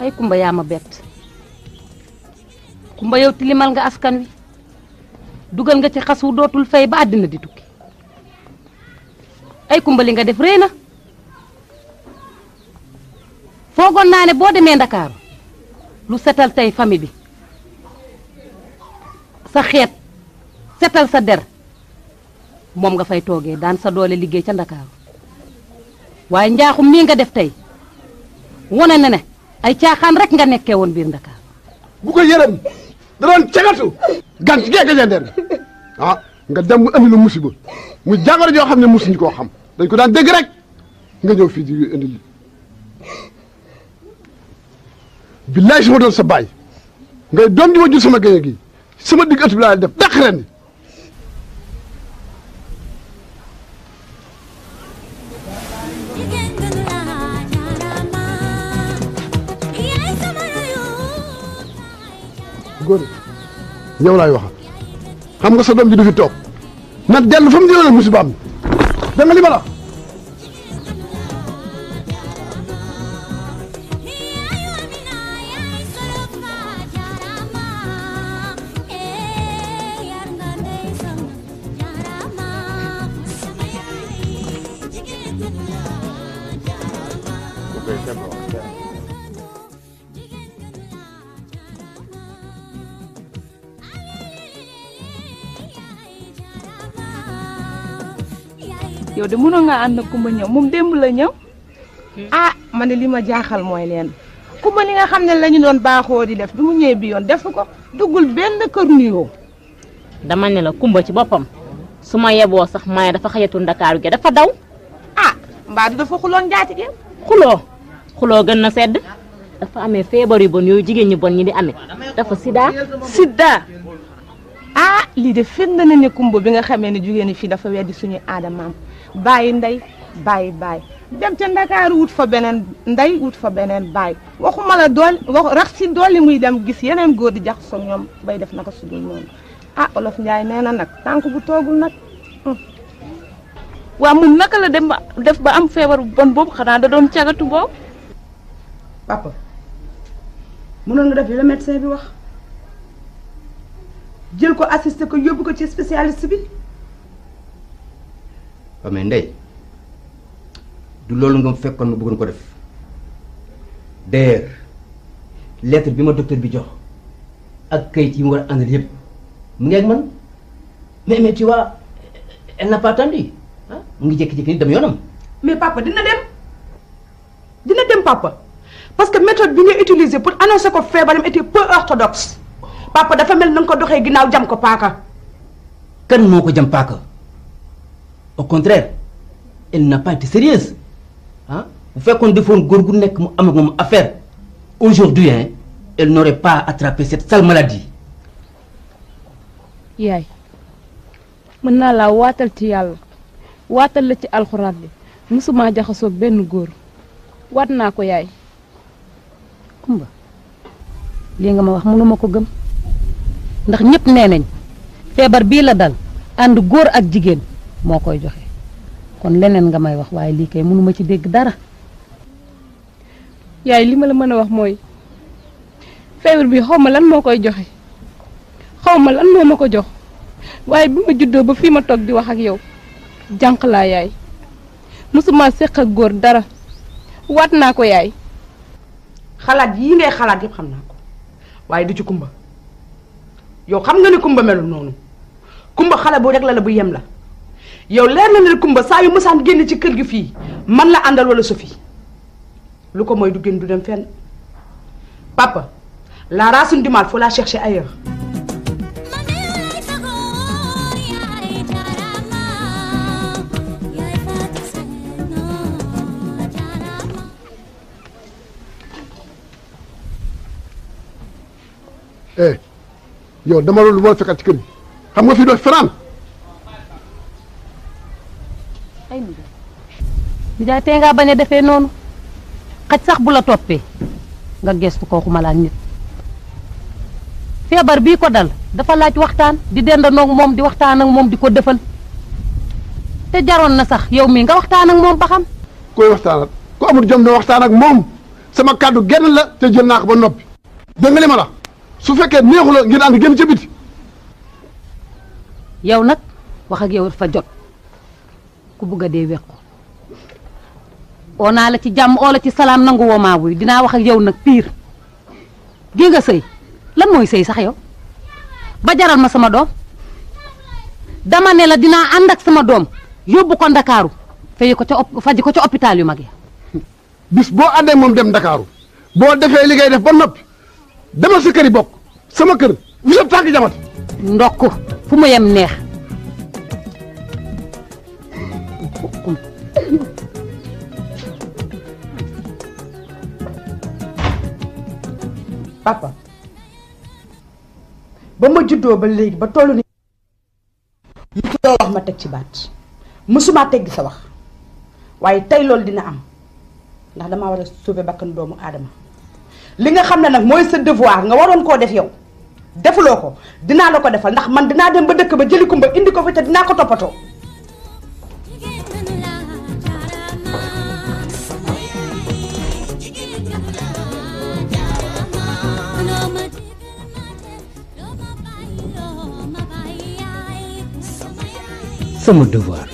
ay kumba yaa ma bett kumba yow tilimal nga askan wi dugal nga ci xas wu dootul fay ba àddina di tukki ay kumba li nga def réy na foogoon naa ne boo demee ndakaaru lu setal tey famille bi sa xeet setal sa der moom nga fay toogee daan sa doole liggéey ca ndakaaru waaye njaaxum mii nga def tey wone na ne ay caaxaan rek nga nekkee woon biir ndakaaru bu ko yërëm da doon cagatu gan ci geeg gajandeer ah nga dem mu andi lu musiba mu jàngoro joo xam ne musuñu koo xam dañ ko daan dégg rek nga ñëw fii di indi li billaay su ma doon sa baay ngay doom di ma jur sama géej gi sama digg ëtt bi laa def dàq ren góor yow laay waxal xam nga sa doom ji du fi toog na dellu fa mu jëloon musibaam da nga li ma la wax yow de mënoon ngaa ànd ak Kumba ñëw moom démb la ñëw. ah man de li ma jaaxal mooy leen Kumba li nga xam ne la ñu doon baaxoo di def bi mu ñëwee bi yoon def ko duggul benn kër nuyoo. dama ne la kumba ci boppam su ma yeboo sax ma ne dafa xajatul ndakaaru gi dafa daw ah mbaa du dafa xuloon njaatige xuloo xuloo gën na sedd dafa amee feebar yu bon yooyu jigéen ñi bon ñi di amee dafa sida sidda ah lii de firnde na ne Kumba bi nga xamee ne jigéen ñi fii dafa weddi suñuy aadamaam bàyyi ndey bàyyi bàyyi dem ca ndakaaru wut fa beneen ndey wut fa beneen bàyyi waxuma la dool wax rax si dolli muy dem gis yeneen góor di jax so ñoom bay def naka sudul noonu ah olof Njaay nee na nag tànk bu toogul nag waa moom naka la dem ba def ba am feebar bu bon boobu xanaa da doon cagatu boobu papa mënoon nga def li la médecin bi wax jël ko assister ko yóbbu ko ci spécialiste bi waaw mais ndey du loolu nga fekkoon ma bëggoon ko def d'ailleurs lettre bi ma docteur bi jox ak kayit yi mu war a àndal yëpp mu ngi ak man mais mais tu vois elle n'a pas attendu ah mu ngi jékki-jékki ni dem yoonam. mais papa dina dem dina dem papa parce que méthode bi nga utiliser pour annoncer ko feebaram était peu orthodoxe papa dafa mel na nga ko doxee ginnaaw jam ko paaka. kan moo ko jam paaka au contraire elle n'a pas été sérieuse ah bu fekkoon defoon góor gu nekk mu am ak moom affaire aujourd'hui hein elle n'aurait pas attrapé cette sale maladie. yaay mën naa laa waatal ci yàlla waatal la ci alxuraan bi musuma jaxasoog benn góor waat naa ko yaay kumba lii nga ma wax mënuma ko gëm ndax ñëpp nee nañ feebar bii la dal ànd góor ak jigéen moo koy joxe kon leneen nga may wax waaye lii kay mënuma ci dégg dara yaay li ma la mën a wax mooy feebar bi xaw ma lan moo koy joxe xaw ma lan moo ma ko jox waaye bi ma juddoo ba fii ma toog di wax ak yow jànq laa yaay musuma séq ak góor dara waat naa ko yaay xalaat yii ngay xalaat yëpp xam naa ko waaye du ci kumba yow xam nga ni kumba melul noonu kumba xale bu rek la la bu yem la yow leer na ne kumba saa yu mësaan génn ci kër gi fii man la àndal wala Sophie lu ko mooy du génn du dem fenn papa la racine du mal faut la chercher ailleurs. eh yow dama loolu lu ma la fekkat ci kër gi xam nga fii doo fanaan ay nijaay nijaay tey ngaa bañ a defee noonu xaj sax bu la toppee nga gestu ko xuma la ak nit feebar bii ko dal dafa laaj waxtaan di dendanoog moom di waxtaan ak moom di ko defal te jaroon na sax yow mii nga waxtaan ak moom ba xam koy waxtaan ak ku amul jom na waxtaan ak moom sama kàddu genn la te jël naa ko ba noppi dégg nga li ma la su fekkee neexu la ngeen ànd génn ca biti yow nag wax ak yow dafa jot ku bugg a dee weq ko oo naa la ci jàmm oo la ci salaam nangu woo maa wuy dinaa wax ak yow nag pire gi nga sëy lan mooy sëy sax yow ba jaral ma sama doom dama ne la dinaa ànd ak sama doom yóbbu ko ndakaaru fayi ko ca op faji ko ca hôpital yu mag yi bis boo àndee moom dem Ndakaaru boo defee li ngay def ba noppi demal sa kër yi bokk sama kër bu sa tànk jamat ndokk fu mu yem neex papa ba ma juddoo ba léegi ba tollu ni musuloo wax ma teg ci baat musuma teggi sa wax waaye tey loolu dina am ndax damaa war a sauver bakkan doomu aadama li nga xam ne nag mooy sa devoir nga waroon koo def yow defuloo ko dinaa la ko defal ndax man dinaa dem ba dëkk ba jëli kumba indi ko fi te dinaa ko toppatoo sama devoir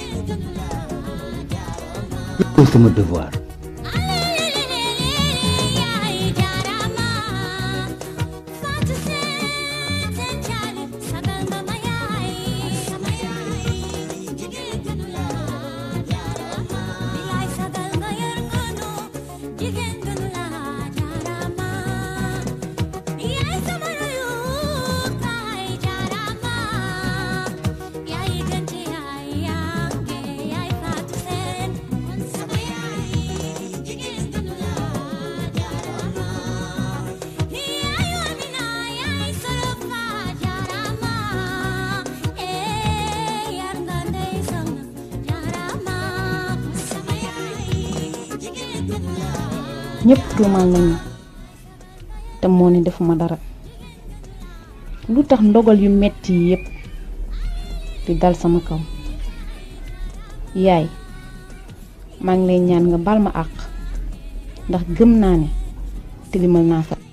loolu sama devoir ñëpp tuumaal nañu te moo ne defuma dara lu tax ndogal yu metti yi yépp di dal sama kaw yaay maa ngi lay ñaan nga bal ma àq ndax gëm naa ne tilimal naa sa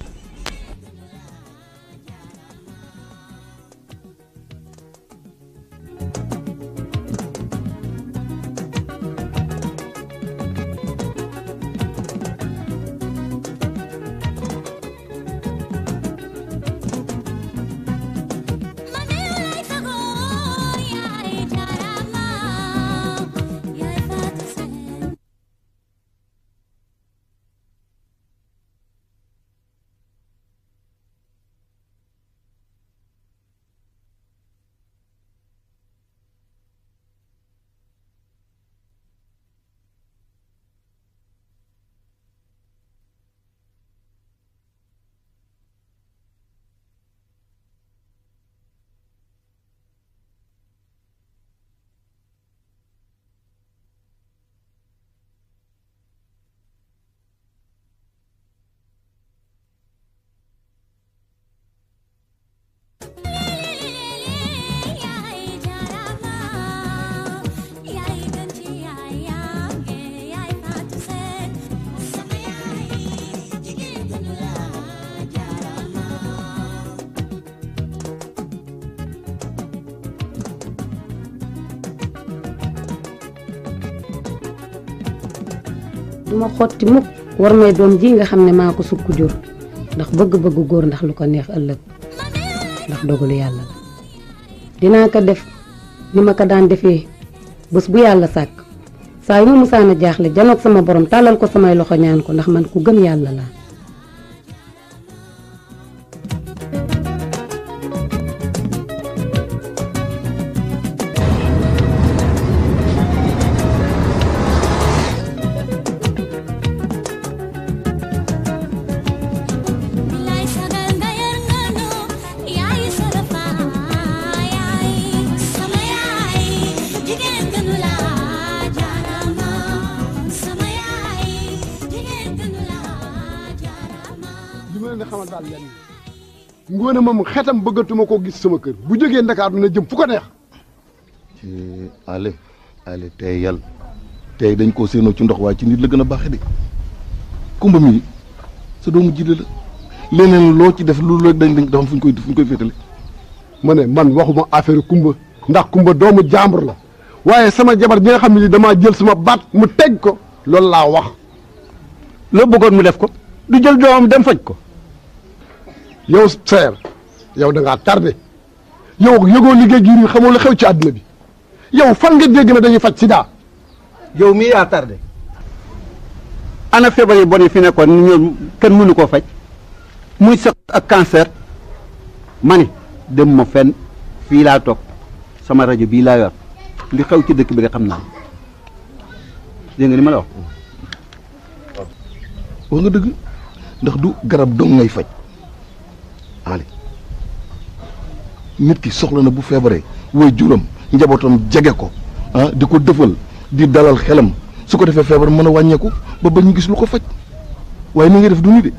duma xotti mukk war may doom ji nga xam ne maa ko sukk jur ndax bëgg-bëggu góor ndax lu ko neex ëllëg ndax dogalu yàlla la dinaa ko def ni ma ko daan defee bés bu yàlla sàkk saa yu ma musaana jaaxle janoog sama borom tàllal ko samay loxo ñaan ko ndax man ku gëm yàlla laa li ma leen di xamal daal lenn ngoone moom xetam bëggatuma koo gis sama kër bu jógee Ndakaaru na jëm fu ko neex ci ale ale tey yàlla tey dañ koo séenoo ci ndox waaye ci nit la gën a baaxe de kumba mi sa doomu jile la leneen loo ci def lu rek dañ dañ dafa fu ñu koy fu ñu koy féetale ma ne man waxuma affaire kumba ndax kumba doomu jàmbur la waaye sama jabar bi nga xam ne damaa jël sama baat mu teg ko loolu laa wax loo bëggoon mu def ko du jël doomam dem faj ko yow seer yow da ngaa tardé yow yëgoo liggéey gi xamoo la xew ci àdduna bi yow fan nga dégg na dañuy faj sida yow mii yaa tardé ana feebar yi bon yi fi nekkoon ni ñoom kenn mënu koo faj muy sëq ak cancer ma ni dem ma fenn fii laa toog sama rajo bii laa yor li xew ci dëkk bi nga xam naa dégg nga ni ma la wax wax nga dëgg ndax du garab dong ngay faj Ali nit ki soxla na bu feebaree way juram njabootam jege ko ah di ko dëfal di dalal xelam su ko defee feebar mën a wàññeeku ba ba ñu gis lu ko faj waaye ni nga def du ni de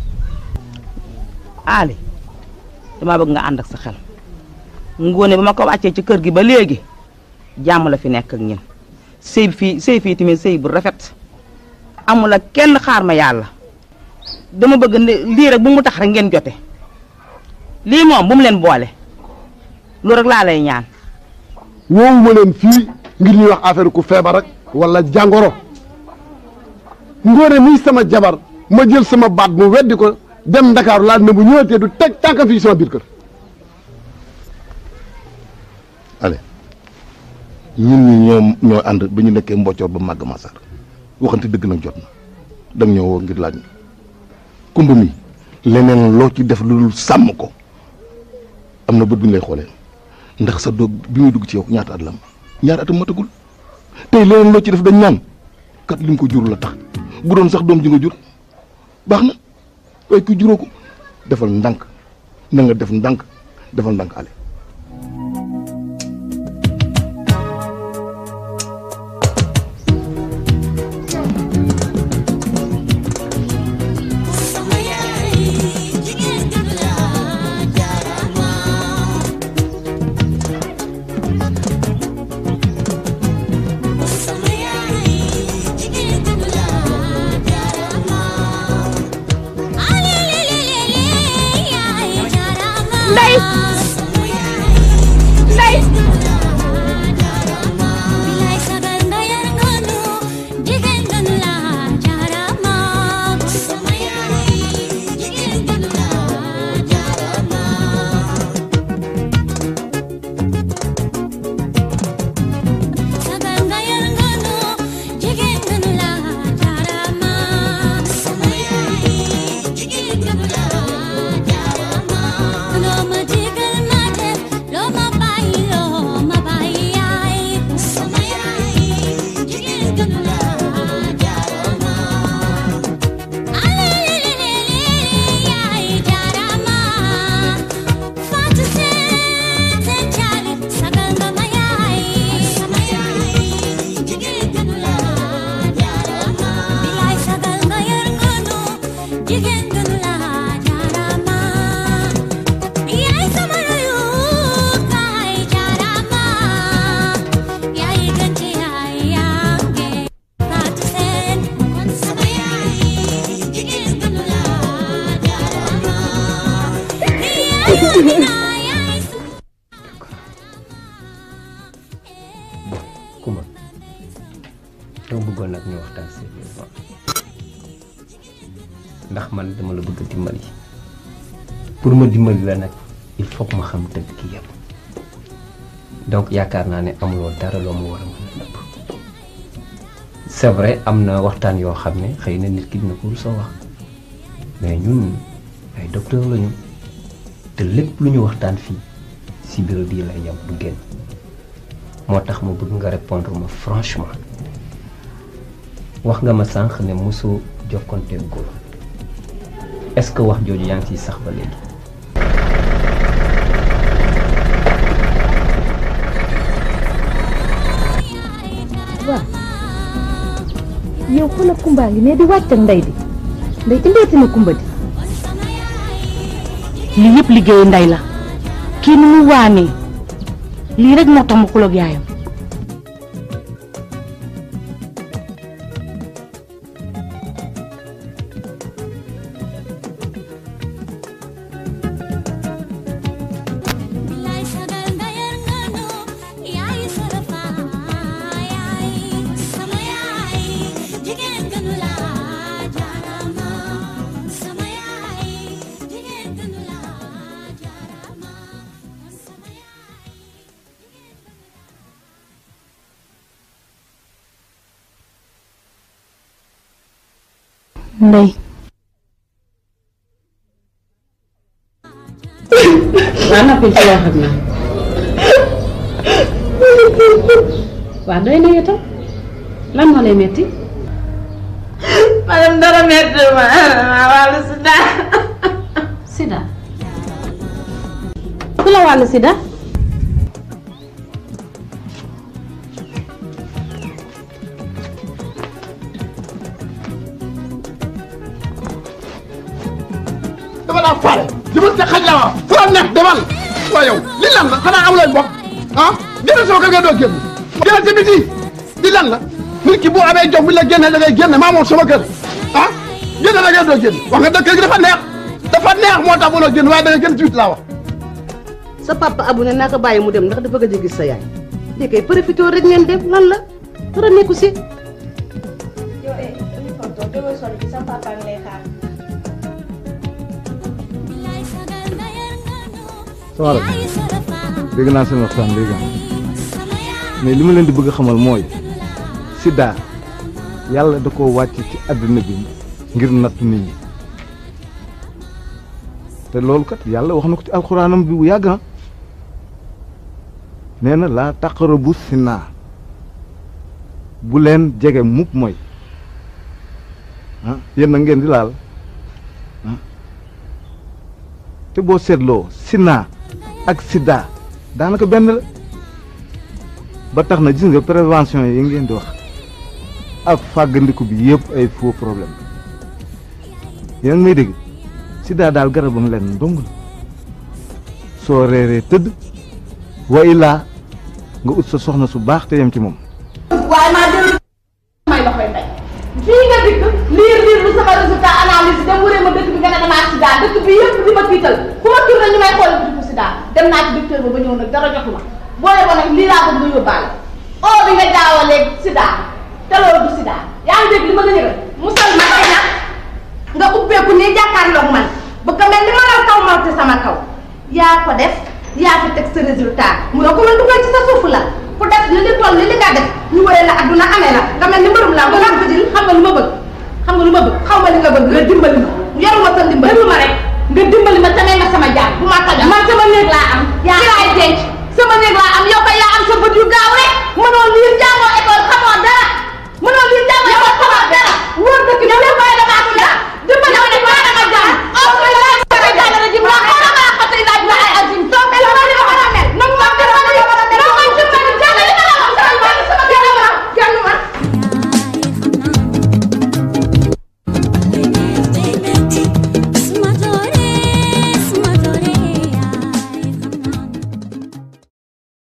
Ali damaa bëgg nga ànd ak sa xel ngoone ba ma ko wàccee ci kër gi ba léegi jàmm la fi nekk ak ñun sëy fii sëy fii tamit sëy bu rafet amul ak kenn xaar ma yàlla dama bëgg lii rek bu mu tax rek ngeen jote lii moom bu mu leen boole lu rek laa lay ñaan woowu ma leen fii ngir ñuy wax affaire ku feebar rek wala jàngoro ngoone muy sama jabar ma jël sama baat mu weddi ko dem Ndakaaru laal na bu ñëwatee du teg tànkam fii sama biir kër ale ñun ñi ñoom ñoo ànd ba ñu nekkee mboccoor ba màgg masar waxante dëgg nag jot na dang ñoo woo ngir laaj ñu kumba mi leneen loo ci def lu dul sàmm ko am na bët bu ñu lay xoolee ndax sa doog bi muy dugg ci yow ñaata at la am ñaata atam matagul tey leneen loo ci def dañ naan kat li nga ko jur la tax bu doon sax doom ji nga jur baax na waaye ku juróo ko defal ndànk na nga def ndànk defal ndànk ale Ndey Ndey Kumba dama bëggoon nag ñu waxtaan sérieusement ndax man dama la bëgg a dimbali pour ma dimbali la nag il faut que ma xam dëgg ki yëpp donc yaakaar naa ne amuloo dara loo ma war a mën a nëbb c'est vrai am na waxtaan yoo xam ne xëy na nit ki dina ko soo wax mais ñun ay docteur lañu te lépp lu ñu waxtaan fii si bureau bii lay yem du génn moo tax ma bëgg nga répondre ma franchement wax nga ma sànq ne mosoo jokkonte góor est-ce que wax jooju yaa ngi ciy sax ba léegi. waaw yow xoolal Kumba ngi ne di wàcc ak ndey di ndey indeeti na Kumba di lii yëpp liggéeyu ndey la kii ni mu waanee lii rek moo tax ma xuloog yaayam ndey waa noppi ci wax ak man waa doy na itam lan moo lay metti madame dara metti ma ma wàllu sida sida ku la wàllu sida dama laa faale jëmal sa xaj la waa fu la neex demal waa yow li lan la xanaa amu leen bopp ah génn sama kër nga doo génn génn ci biti li lan la nit ki bu amee jox bi la génne da ngay génne maa moom sama kër ah génn da ngay doo génn wax nga dëkk gi dafa neex dafa neex moo tax mënoo génn waaye da nga génn ci biti laa wax sa papa abu ne naa ko bàyyi mu dem ndax dafa gëj a gis sa yaay léegi kay profité rek ngeen dem lan la dara nekku si yow eh dañuy tonton déggoo sonn bi sa papa ngi lay xaar. Soxna dégg naa seen waxtaan léegi mais li ma leen di bëgg a xamal mooy Sida yàlla da koo wàcc ci àddina bi ngir nattu nit ñi te loolu kat yàlla wax na ko ci alxuraanam bi bu yàgg ah nee na laa taqarabu sinaa bu leen jege mukk mooy ah yéen na ngeen di laal ah te boo seetloo sinaa ak sida daanaka benn la ba tax na gis nga prévention yi ngeen di wax ak fàggandiku bi yëpp ay faux problème yéen may dégg sida daal garabam leen dong la soo reeree tëdd wa illaa nga ut sa soxna su baax te yem ci moom waaye maa dellu may la koy tey fii nga dikk liir liir lu sama résultat analyse dem wëree ma dëkk bi nga ne damaa sida dëkk bi yëpp di ma tiital fu ma tourné ñu may xool bu sida dem naa ci docteur ba ba ñëw nag dara jotu ma boole ko nag lii laa bëgg nga yóbbaale oo bi nga jaawalee sida te loolu du sida yaa ngi dégg li ma la yëgal musal ma tey nag nga ubbeeku nii jàkkaarloog man bu ko mel ni ma la kaw mawte sama kaw yaa ko def yaa fi teg sa résultat mu ne ko man dugal ci sa suuf la ku def li li toll li li nga def ñu wëree la adduna amee la nga mel ni mbërum la nga ko jël xam nga lu ma bëgg xam nga lu ma bëgg xaw ma li nga bëgg nga dimbali ma yoruma sa ndimbal ma rek nga dimbali ma tamee ma sama jaar bu ma taja man sama néeg laa am yaa laay denc